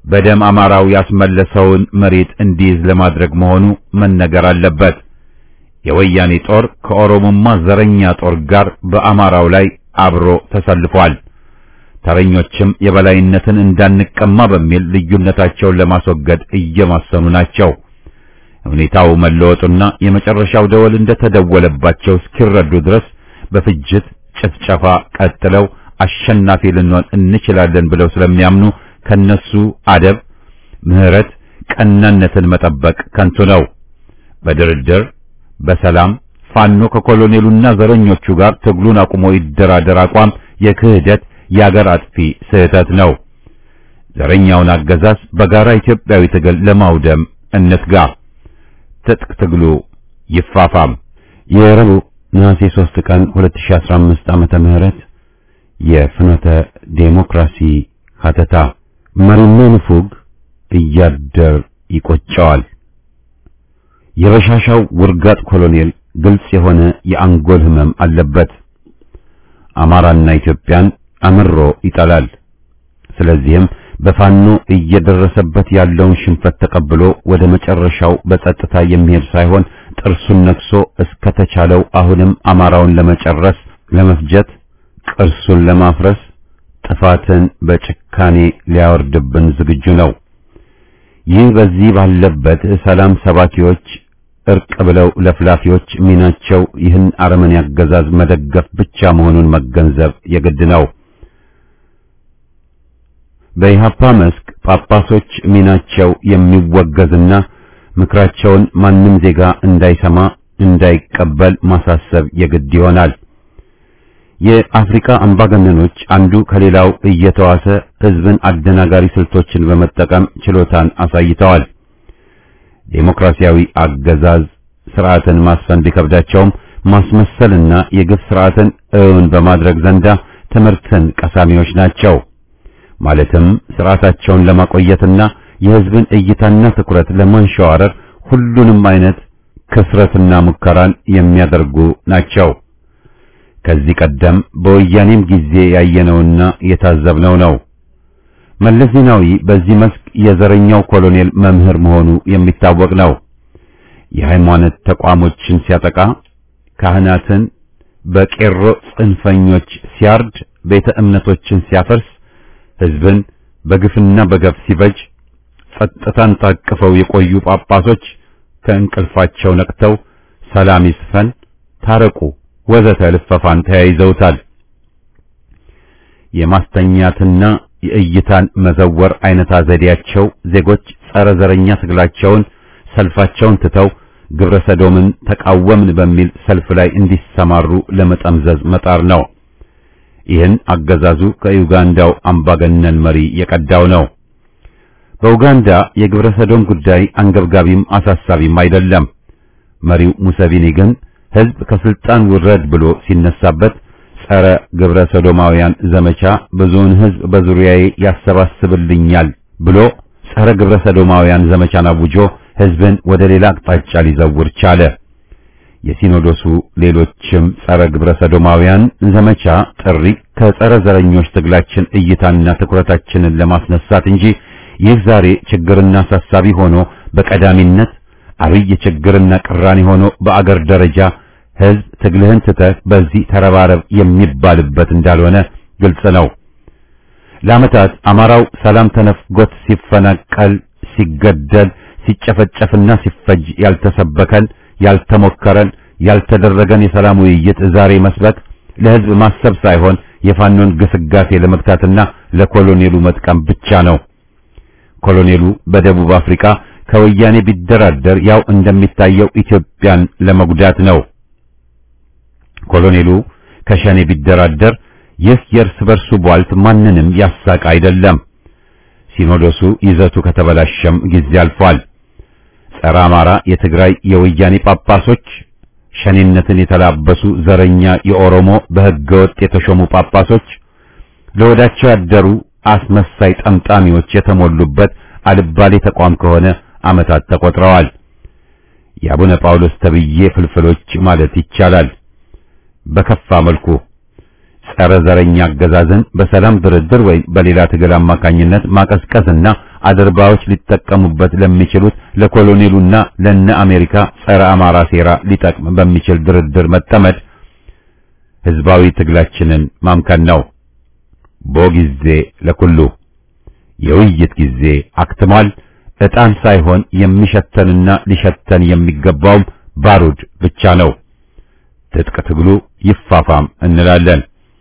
በደም አማራው ያስመለሰውን መሬት እንዲይዝ ለማድረግ መሆኑ መነገር አለበት። የወያኔ ጦር ከኦሮሞማ ዘረኛ ጦር ጋር በአማራው ላይ አብሮ ተሰልፏል። ተረኞችም የበላይነትን እንዳንቀማ በሚል ልዩነታቸውን ለማስወገድ እየማሰኑ ናቸው። ሁኔታው መለወጡና የመጨረሻው ደወል እንደተደወለባቸው እስኪረዱ ድረስ በፍጅት ጭፍጨፋ ቀጥለው አሸናፊ ልንሆን እንችላለን ብለው ስለሚያምኑ ከነሱ አደብ፣ ምህረት፣ ቀናነትን መጠበቅ ከንቱ ነው። በድርድር በሰላም ፋኖ ከኮሎኔሉና ዘረኞቹ ጋር ትግሉን አቁሞ ይደራደር አቋም የክህደት የአገር አጥፊ ስህተት ነው። ዘረኛውን አገዛዝ በጋራ ኢትዮጵያዊ ትግል ለማውደም እንትጋ። ትጥቅ ትግሉ ይፋፋም። የረቡዕ ነሐሴ 3 ቀን 2015 ዓመተ ምህረት የፍኖተ ዴሞክራሲ ሀተታ መሪና ንፉግ እያደር ይቆጨዋል። የበሻሻው ውርጋጥ ኮሎኔል ግልጽ የሆነ የአንጎል ህመም አለበት። አማራና ኢትዮጵያን አምሮ ይጠላል። ስለዚህም በፋኖ እየደረሰበት ያለውን ሽንፈት ተቀብሎ ወደ መጨረሻው በጸጥታ የሚሄድ ሳይሆን ጥርሱን ነክሶ እስከተቻለው አሁንም አማራውን ለመጨረስ፣ ለመፍጀት፣ ቅርሱን ለማፍረስ፣ ጥፋትን በጭካኔ ሊያወርድብን ዝግጁ ነው። ይህ በዚህ ባለበት ሰላም ሰባኪዎች እርቅ ብለው ለፍላፊዎች ሚናቸው ይህን አረመኔ አገዛዝ መደገፍ ብቻ መሆኑን መገንዘብ የግድ ነው። በኢህአፓ መስክ ጳጳሶች ሚናቸው የሚወገዝና ምክራቸውን ማንም ዜጋ እንዳይሰማ እንዳይቀበል ማሳሰብ የግድ ይሆናል። የአፍሪካ አምባገነኖች አንዱ ከሌላው እየተዋሰ ህዝብን አደናጋሪ ስልቶችን በመጠቀም ችሎታን አሳይተዋል። ዴሞክራሲያዊ አገዛዝ ስርዓትን ማስፈን ቢከብዳቸውም ማስመሰልና የግፍ ስርዓትን እውን በማድረግ ዘንዳ ትምህርትን ቀሳሚዎች ናቸው። ማለትም ስርዓታቸውን ለማቆየትና የህዝብን እይታና ትኩረት ለማንሸዋረር ሁሉንም አይነት ክስረትና ሙከራን የሚያደርጉ ናቸው። ከዚህ ቀደም በወያኔም ጊዜ ያየነውና የታዘብነው ነው። መለስ ዜናዊ በዚህ መስክ የዘረኛው ኮሎኔል መምህር መሆኑ የሚታወቅ ነው። የሃይማኖት ተቋሞችን ሲያጠቃ፣ ካህናትን በቄሮ ጽንፈኞች ሲያርድ፣ ቤተ እምነቶችን ሲያፈርስ፣ ህዝብን በግፍና በገፍ ሲበጅ፣ ጸጥታን ታቅፈው የቆዩ ጳጳሶች ከእንቅልፋቸው ነቅተው ሰላም ይስፈን፣ ታረቁ ወዘተ ልፈፋን ተያይዘውታል። የማስተኛትና የእይታን መዘወር አይነታ ዘዴያቸው ዜጎች ጸረ ዘረኛ ትግላቸውን ሰልፋቸውን ትተው ግብረ ሰዶምን ተቃወምን በሚል ሰልፍ ላይ እንዲሰማሩ ለመጠምዘዝ መጣር ነው። ይህን አገዛዙ ከዩጋንዳው አምባገነን መሪ የቀዳው ነው። በኡጋንዳ የግብረ ሰዶም ጉዳይ አንገብጋቢም አሳሳቢም አይደለም። መሪው ሙሰቪኒ ግን ህዝብ ከስልጣን ውረድ ብሎ ሲነሳበት ጸረ ግብረ ሰዶማውያን ዘመቻ ብዙውን ህዝብ በዙሪያዬ ያሰባስብልኛል ብሎ ጸረ ግብረ ሰዶማውያን ዘመቻን አውጆ ህዝብን ወደ ሌላ አቅጣጫ ሊዘውር ቻለ። የሲኖዶሱ ሌሎችም ጸረ ግብረ ሰዶማውያን ዘመቻ ጥሪ ከጸረ ዘረኞች ትግላችን እይታና ትኩረታችንን ለማስነሳት እንጂ ይህ ዛሬ ችግርና አሳሳቢ ሆኖ በቀዳሚነት አብይ ችግርና ቅራኔ ሆኖ በአገር ደረጃ ህዝብ ትግልህን ትተህ በዚህ ተረባረብ የሚባልበት እንዳልሆነ ግልጽ ነው። ለዓመታት አማራው ሰላም ተነፍጎት ሲፈናቀል፣ ሲገደል፣ ሲጨፈጨፍና ሲፈጅ ያልተሰበከን፣ ያልተሞከረን፣ ያልተደረገን የሰላም ውይይት ዛሬ መስበክ ለህዝብ ማሰብ ሳይሆን የፋኖን ግስጋሴ ለመግታትና ለኮሎኔሉ መጥቀም ብቻ ነው። ኮሎኔሉ በደቡብ አፍሪካ ከወያኔ ቢደራደር ያው እንደሚታየው ኢትዮጵያን ለመጉዳት ነው። ኮሎኔሉ ከሸኔ ቢደራደር ይህ የእርስ በርሱ ቧልት ማንንም ያሳቅ አይደለም። ሲኖዶሱ ይዘቱ ከተበላሸም ጊዜ አልፏል። ጸረ አማራ የትግራይ የወያኔ ጳጳሶች፣ ሸኔነትን የተላበሱ ዘረኛ የኦሮሞ በሕገ ወጥ የተሾሙ ጳጳሶች፣ ለወዳቸው ያደሩ አስመሳይ ጠምጣሚዎች የተሞሉበት አልባሌ ተቋም ከሆነ ዓመታት ተቆጥረዋል። የአቡነ ጳውሎስ ተብዬ ፍልፍሎች ማለት ይቻላል። በከፋ መልኩ ጸረ ዘረኛ አገዛዝን በሰላም ድርድር ወይም በሌላ ትግል አማካኝነት ማቀዝቀዝና አድርባዎች ሊጠቀሙበት ለሚችሉት ለኮሎኔሉና ለነ አሜሪካ ጸረ አማራ ሴራ ሊጠቅም በሚችል ድርድር መጠመድ ህዝባዊ ትግላችንን ማምከን ነው። ቦ ጊዜ ለኩሉ የውይይት ጊዜ አክትሟል። ዕጣን ሳይሆን የሚሸተንና ሊሸተን የሚገባውም ባሩድ ብቻ ነው። ትጥቅ ትግሉ ይፋፋም እንላለን።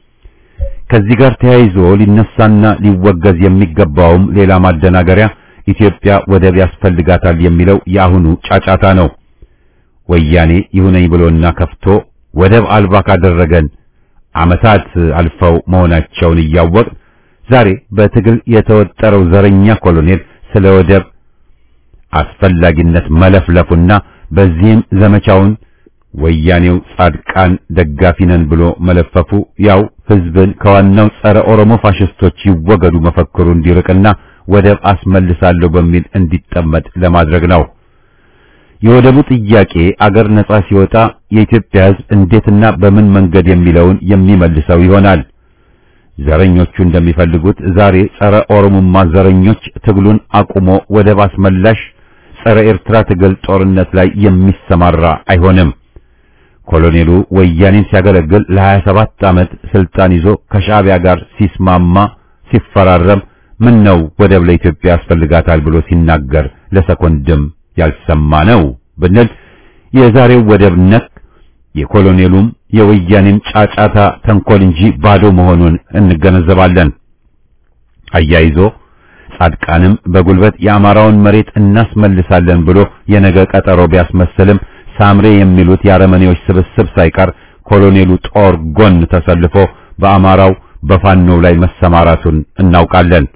ከዚህ ጋር ተያይዞ ሊነሳና ሊወገዝ የሚገባውም ሌላ ማደናገሪያ ኢትዮጵያ ወደብ ያስፈልጋታል የሚለው የአሁኑ ጫጫታ ነው። ወያኔ ይሁነኝ ብሎና ከፍቶ ወደብ አልባ ካደረገን ዓመታት አልፈው መሆናቸውን እያወቅ ዛሬ በትግል የተወጠረው ዘረኛ ኮሎኔል ስለ ወደብ አስፈላጊነት መለፍለፉና በዚህም ዘመቻውን ወያኔው ጻድቃን ደጋፊ ነን ብሎ መለፈፉ ያው ህዝብን ከዋናው ጸረ ኦሮሞ ፋሽስቶች ይወገዱ መፈክሩ እንዲርቅና ወደብ አስመልሳለሁ በሚል እንዲጠመድ ለማድረግ ነው። የወደቡ ጥያቄ አገር ነጻ ሲወጣ የኢትዮጵያ ህዝብ እንዴትና በምን መንገድ የሚለውን የሚመልሰው ይሆናል። ዘረኞቹ እንደሚፈልጉት ዛሬ ጸረ ኦሮሞማ ዘረኞች ትግሉን አቁሞ ወደብ አስመላሽ ጸረ ኤርትራ ትግል ጦርነት ላይ የሚሰማራ አይሆንም። ኮሎኔሉ ወያኔን ሲያገለግል ለ27 ዓመት ስልጣን ይዞ ከሻዕቢያ ጋር ሲስማማ ሲፈራረም ምን ነው ወደብ ለኢትዮጵያ ያስፈልጋታል ብሎ ሲናገር ለሰኮንድም ያልሰማ ነው ብንል የዛሬው ወደብ ነክ የኮሎኔሉም የወያኔም ጫጫታ ተንኮል እንጂ ባዶ መሆኑን እንገነዘባለን። አያይዞ ጻድቃንም በጉልበት የአማራውን መሬት እናስመልሳለን ብሎ የነገ ቀጠሮ ቢያስመስልም ሳምሬ የሚሉት የአረመኔዎች ስብስብ ሳይቀር ኮሎኔሉ ጦር ጎን ተሰልፎ በአማራው በፋኖው ላይ መሰማራቱን እናውቃለን።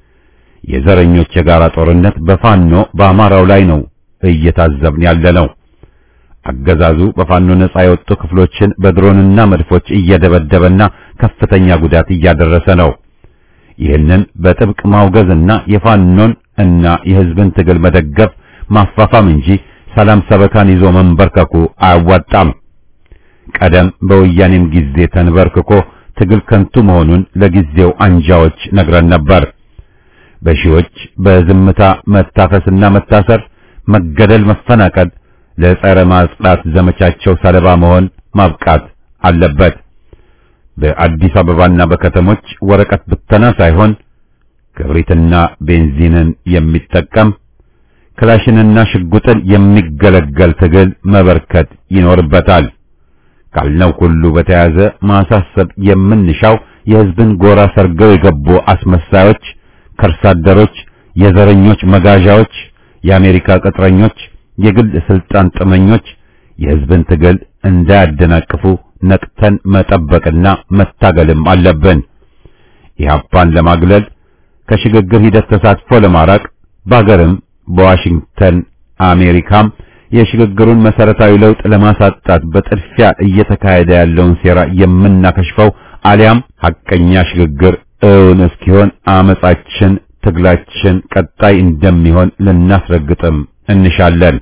የዘረኞች የጋራ ጦርነት በፋኖ በአማራው ላይ ነው እየታዘብን ያለነው። አገዛዙ በፋኖ ነጻ የወጡ ክፍሎችን በድሮንና መድፎች እየደበደበና ከፍተኛ ጉዳት እያደረሰ ነው። ይህንን በጥብቅ ማውገዝና የፋኖን እና የሕዝብን ትግል መደገፍ ማፋፋም እንጂ ሰላም ሰበካን ይዞ መንበርከኩ አያዋጣም። ቀደም በወያኔም ጊዜ ተንበርክኮ ትግል ከንቱ መሆኑን ለጊዜው አንጃዎች ነግረን ነበር። በሺዎች በዝምታ መታፈስና መታሰር፣ መገደል፣ መፈናቀል ለጸረ ማጽዳት ዘመቻቸው ሰለባ መሆን ማብቃት አለበት። በአዲስ አበባና በከተሞች ወረቀት ብተና ሳይሆን ክብሪትና ቤንዚንን የሚጠቀም ክላሽንና ሽጉጥን የሚገለገል ትግል መበርከት ይኖርበታል። ካልነው ሁሉ በተያያዘ ማሳሰብ የምንሻው የሕዝብን ጎራ ሰርገው የገቡ አስመሳዮች፣ ከርሳደሮች፣ የዘረኞች መጋዣዎች፣ የአሜሪካ ቅጥረኞች፣ የግል ስልጣን ጥመኞች የሕዝብን ትግል እንዳያደናቅፉ ነቅተን መጠበቅና መታገልም አለብን። ኢህአፓን ለማግለል ከሽግግር ሂደት ተሳትፎ ለማራቅ በአገርም በዋሽንግተን አሜሪካም የሽግግሩን መሰረታዊ ለውጥ ለማሳጣት በጥድፊያ እየተካሄደ ያለውን ሴራ የምናከሽፈው አሊያም ሐቀኛ ሽግግር እውን እስኪሆን አመጻችን፣ ትግላችን ቀጣይ እንደሚሆን ልናስረግጥም እንሻለን።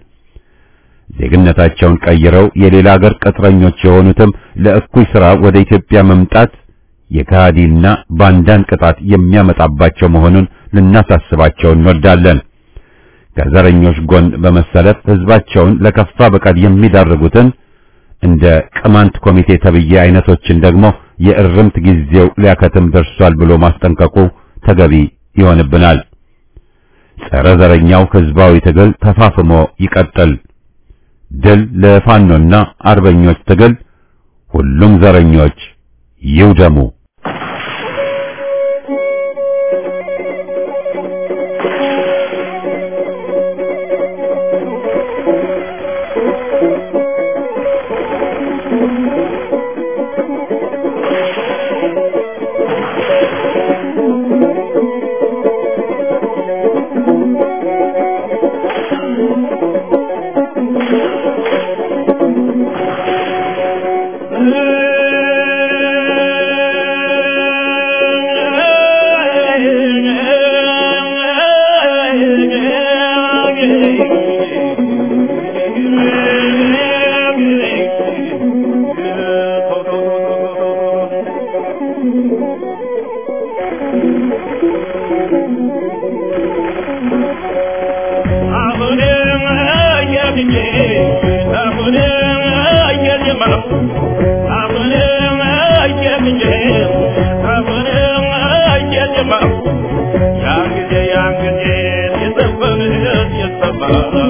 ዜግነታቸውን ቀይረው የሌላ ሀገር ቅጥረኞች የሆኑትም ለእኩይ ሥራ ወደ ኢትዮጵያ መምጣት የካሃዲና ባንዳን ቅጣት የሚያመጣባቸው መሆኑን ልናሳስባቸው እንወዳለን። ከዘረኞች ጎን በመሰለፍ ሕዝባቸውን ለከፋ በቀል የሚዳርጉትን እንደ ቅማንት ኮሚቴ ተብዬ አይነቶችን ደግሞ የእርምት ጊዜው ሊያከትም ደርሷል ብሎ ማስጠንቀቁ ተገቢ ይሆንብናል። ጸረ ዘረኛው ሕዝባዊ ትግል ተፋፍሞ ይቀጥል። ድል ለፋኖና አርበኞች ትግል! ሁሉም ዘረኞች ይውደሙ! አሁንም እየምኜ አሁንም እየጀማ ያን ጊዜ ያን ጊዜ የዘፈን የሰማ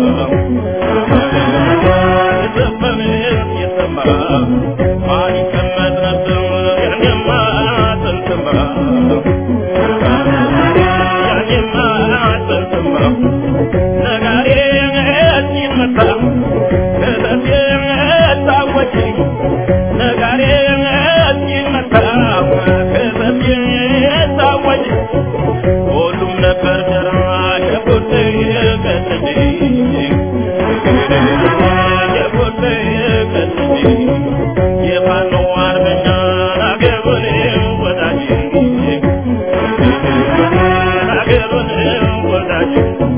የዘፈን የሰማ ማን ይቀመጥ ነበር ያኔማ ጥንትማ ያኔማ ጥንትማ ነጋዴ ሲመታ ከተቴ ታወጪ ነጋዴ ሲመታ ከተቴ ታወጪ ሁሉም ነበር ደራ የቡድ ቀጥጂ የቡድ ቀጥጂ የፋኖ አርበኛ አገሩን ወዳጅ አገሩን ወዳጅ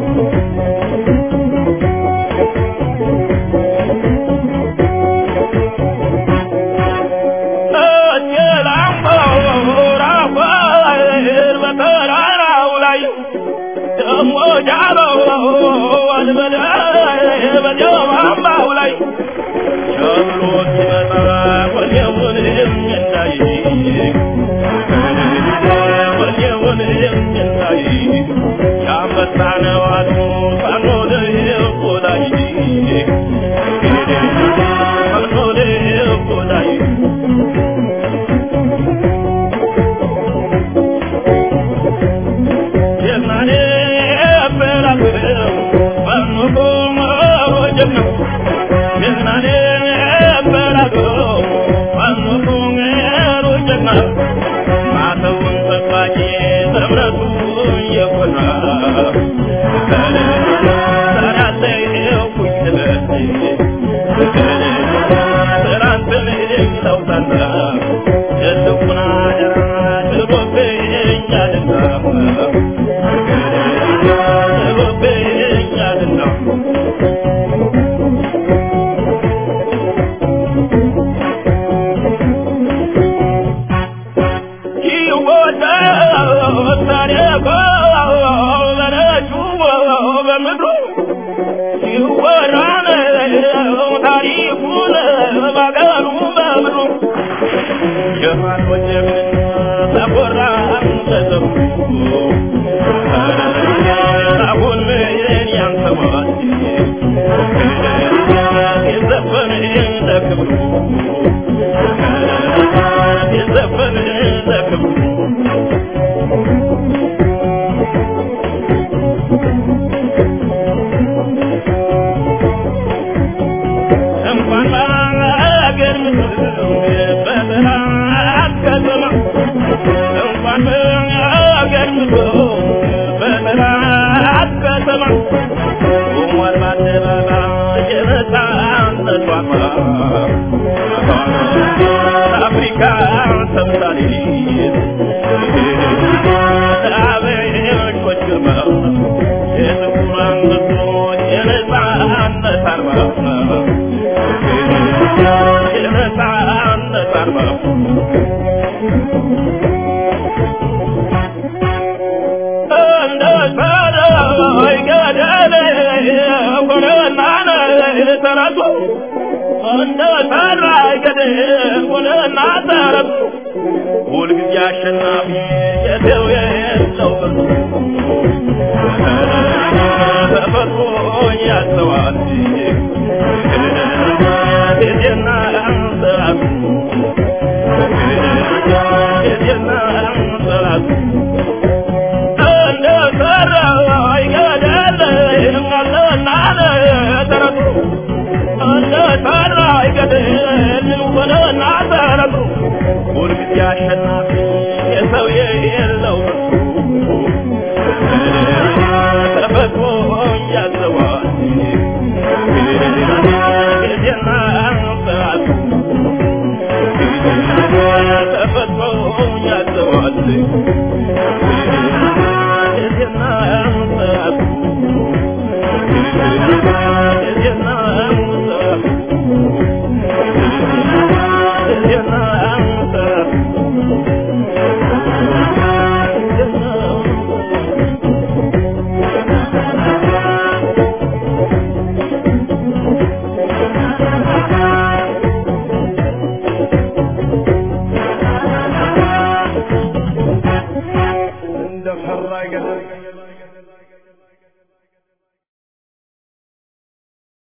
በተራራው ላይ ደሞ ጃለው በጀማማው ላይ ሸብሎ ሲመጣ ወዲያውን እንዳይ ወዲያውን እንዳይ ያመጣ ነው አሉ ፋኖ ቆዳይ ፋኖ ቆዳይ የማኔ በራብረው ፋኖ ወጀብ ነው የማኔ በራብረው ፋኖ ወጀብ ነው ማተውን ጠባቂ በእምነቱ የኮራ ሰራተው ኩኝበት ስራንትን ለውጣና የልቡና ደራ ችሎብኛልና ችሎብኛልና አሁን ምን ያንሰማል የዘፈን ለክብሩ የዘፈን ለክብሩ እንኳን በአገር ምድር በጠላት ከተማ እንኳን በአገር ምድር በጠላት ከተማ ቆሟል በአደባባይ የነጻነት ዋማ አፍሪካ ተምሳሌት አበሾች ግርማ የጥቁር አንበሶች የነጻነት አርማ የነጻነት አርማ እንደ ሰዳይ ገደል ሆነና ተረቱ እንደ ሰራይ ገደል ሆነና ተረቱ ሁልጊዜ አሸናፊ የሰው የሰው ብርቱ ተፈጥሮ ያስተዋል ጊዜና ሰዓቱ ጊዜና ሰዓቱ እንደ ሰራይ ገደል አለና ተረቱ እንደ ሰራይ ገደል ሆነና ተረቱ ሁልጊዜ አሸናፊ የሰው የሌለው ተፈጥሮ ያዘዋል ጊዜና ሰዓቱ ተፈጥሮ ያዘዋል ጊዜና ሰዓቱ ጊዜና ሰዓቱ ጊዜና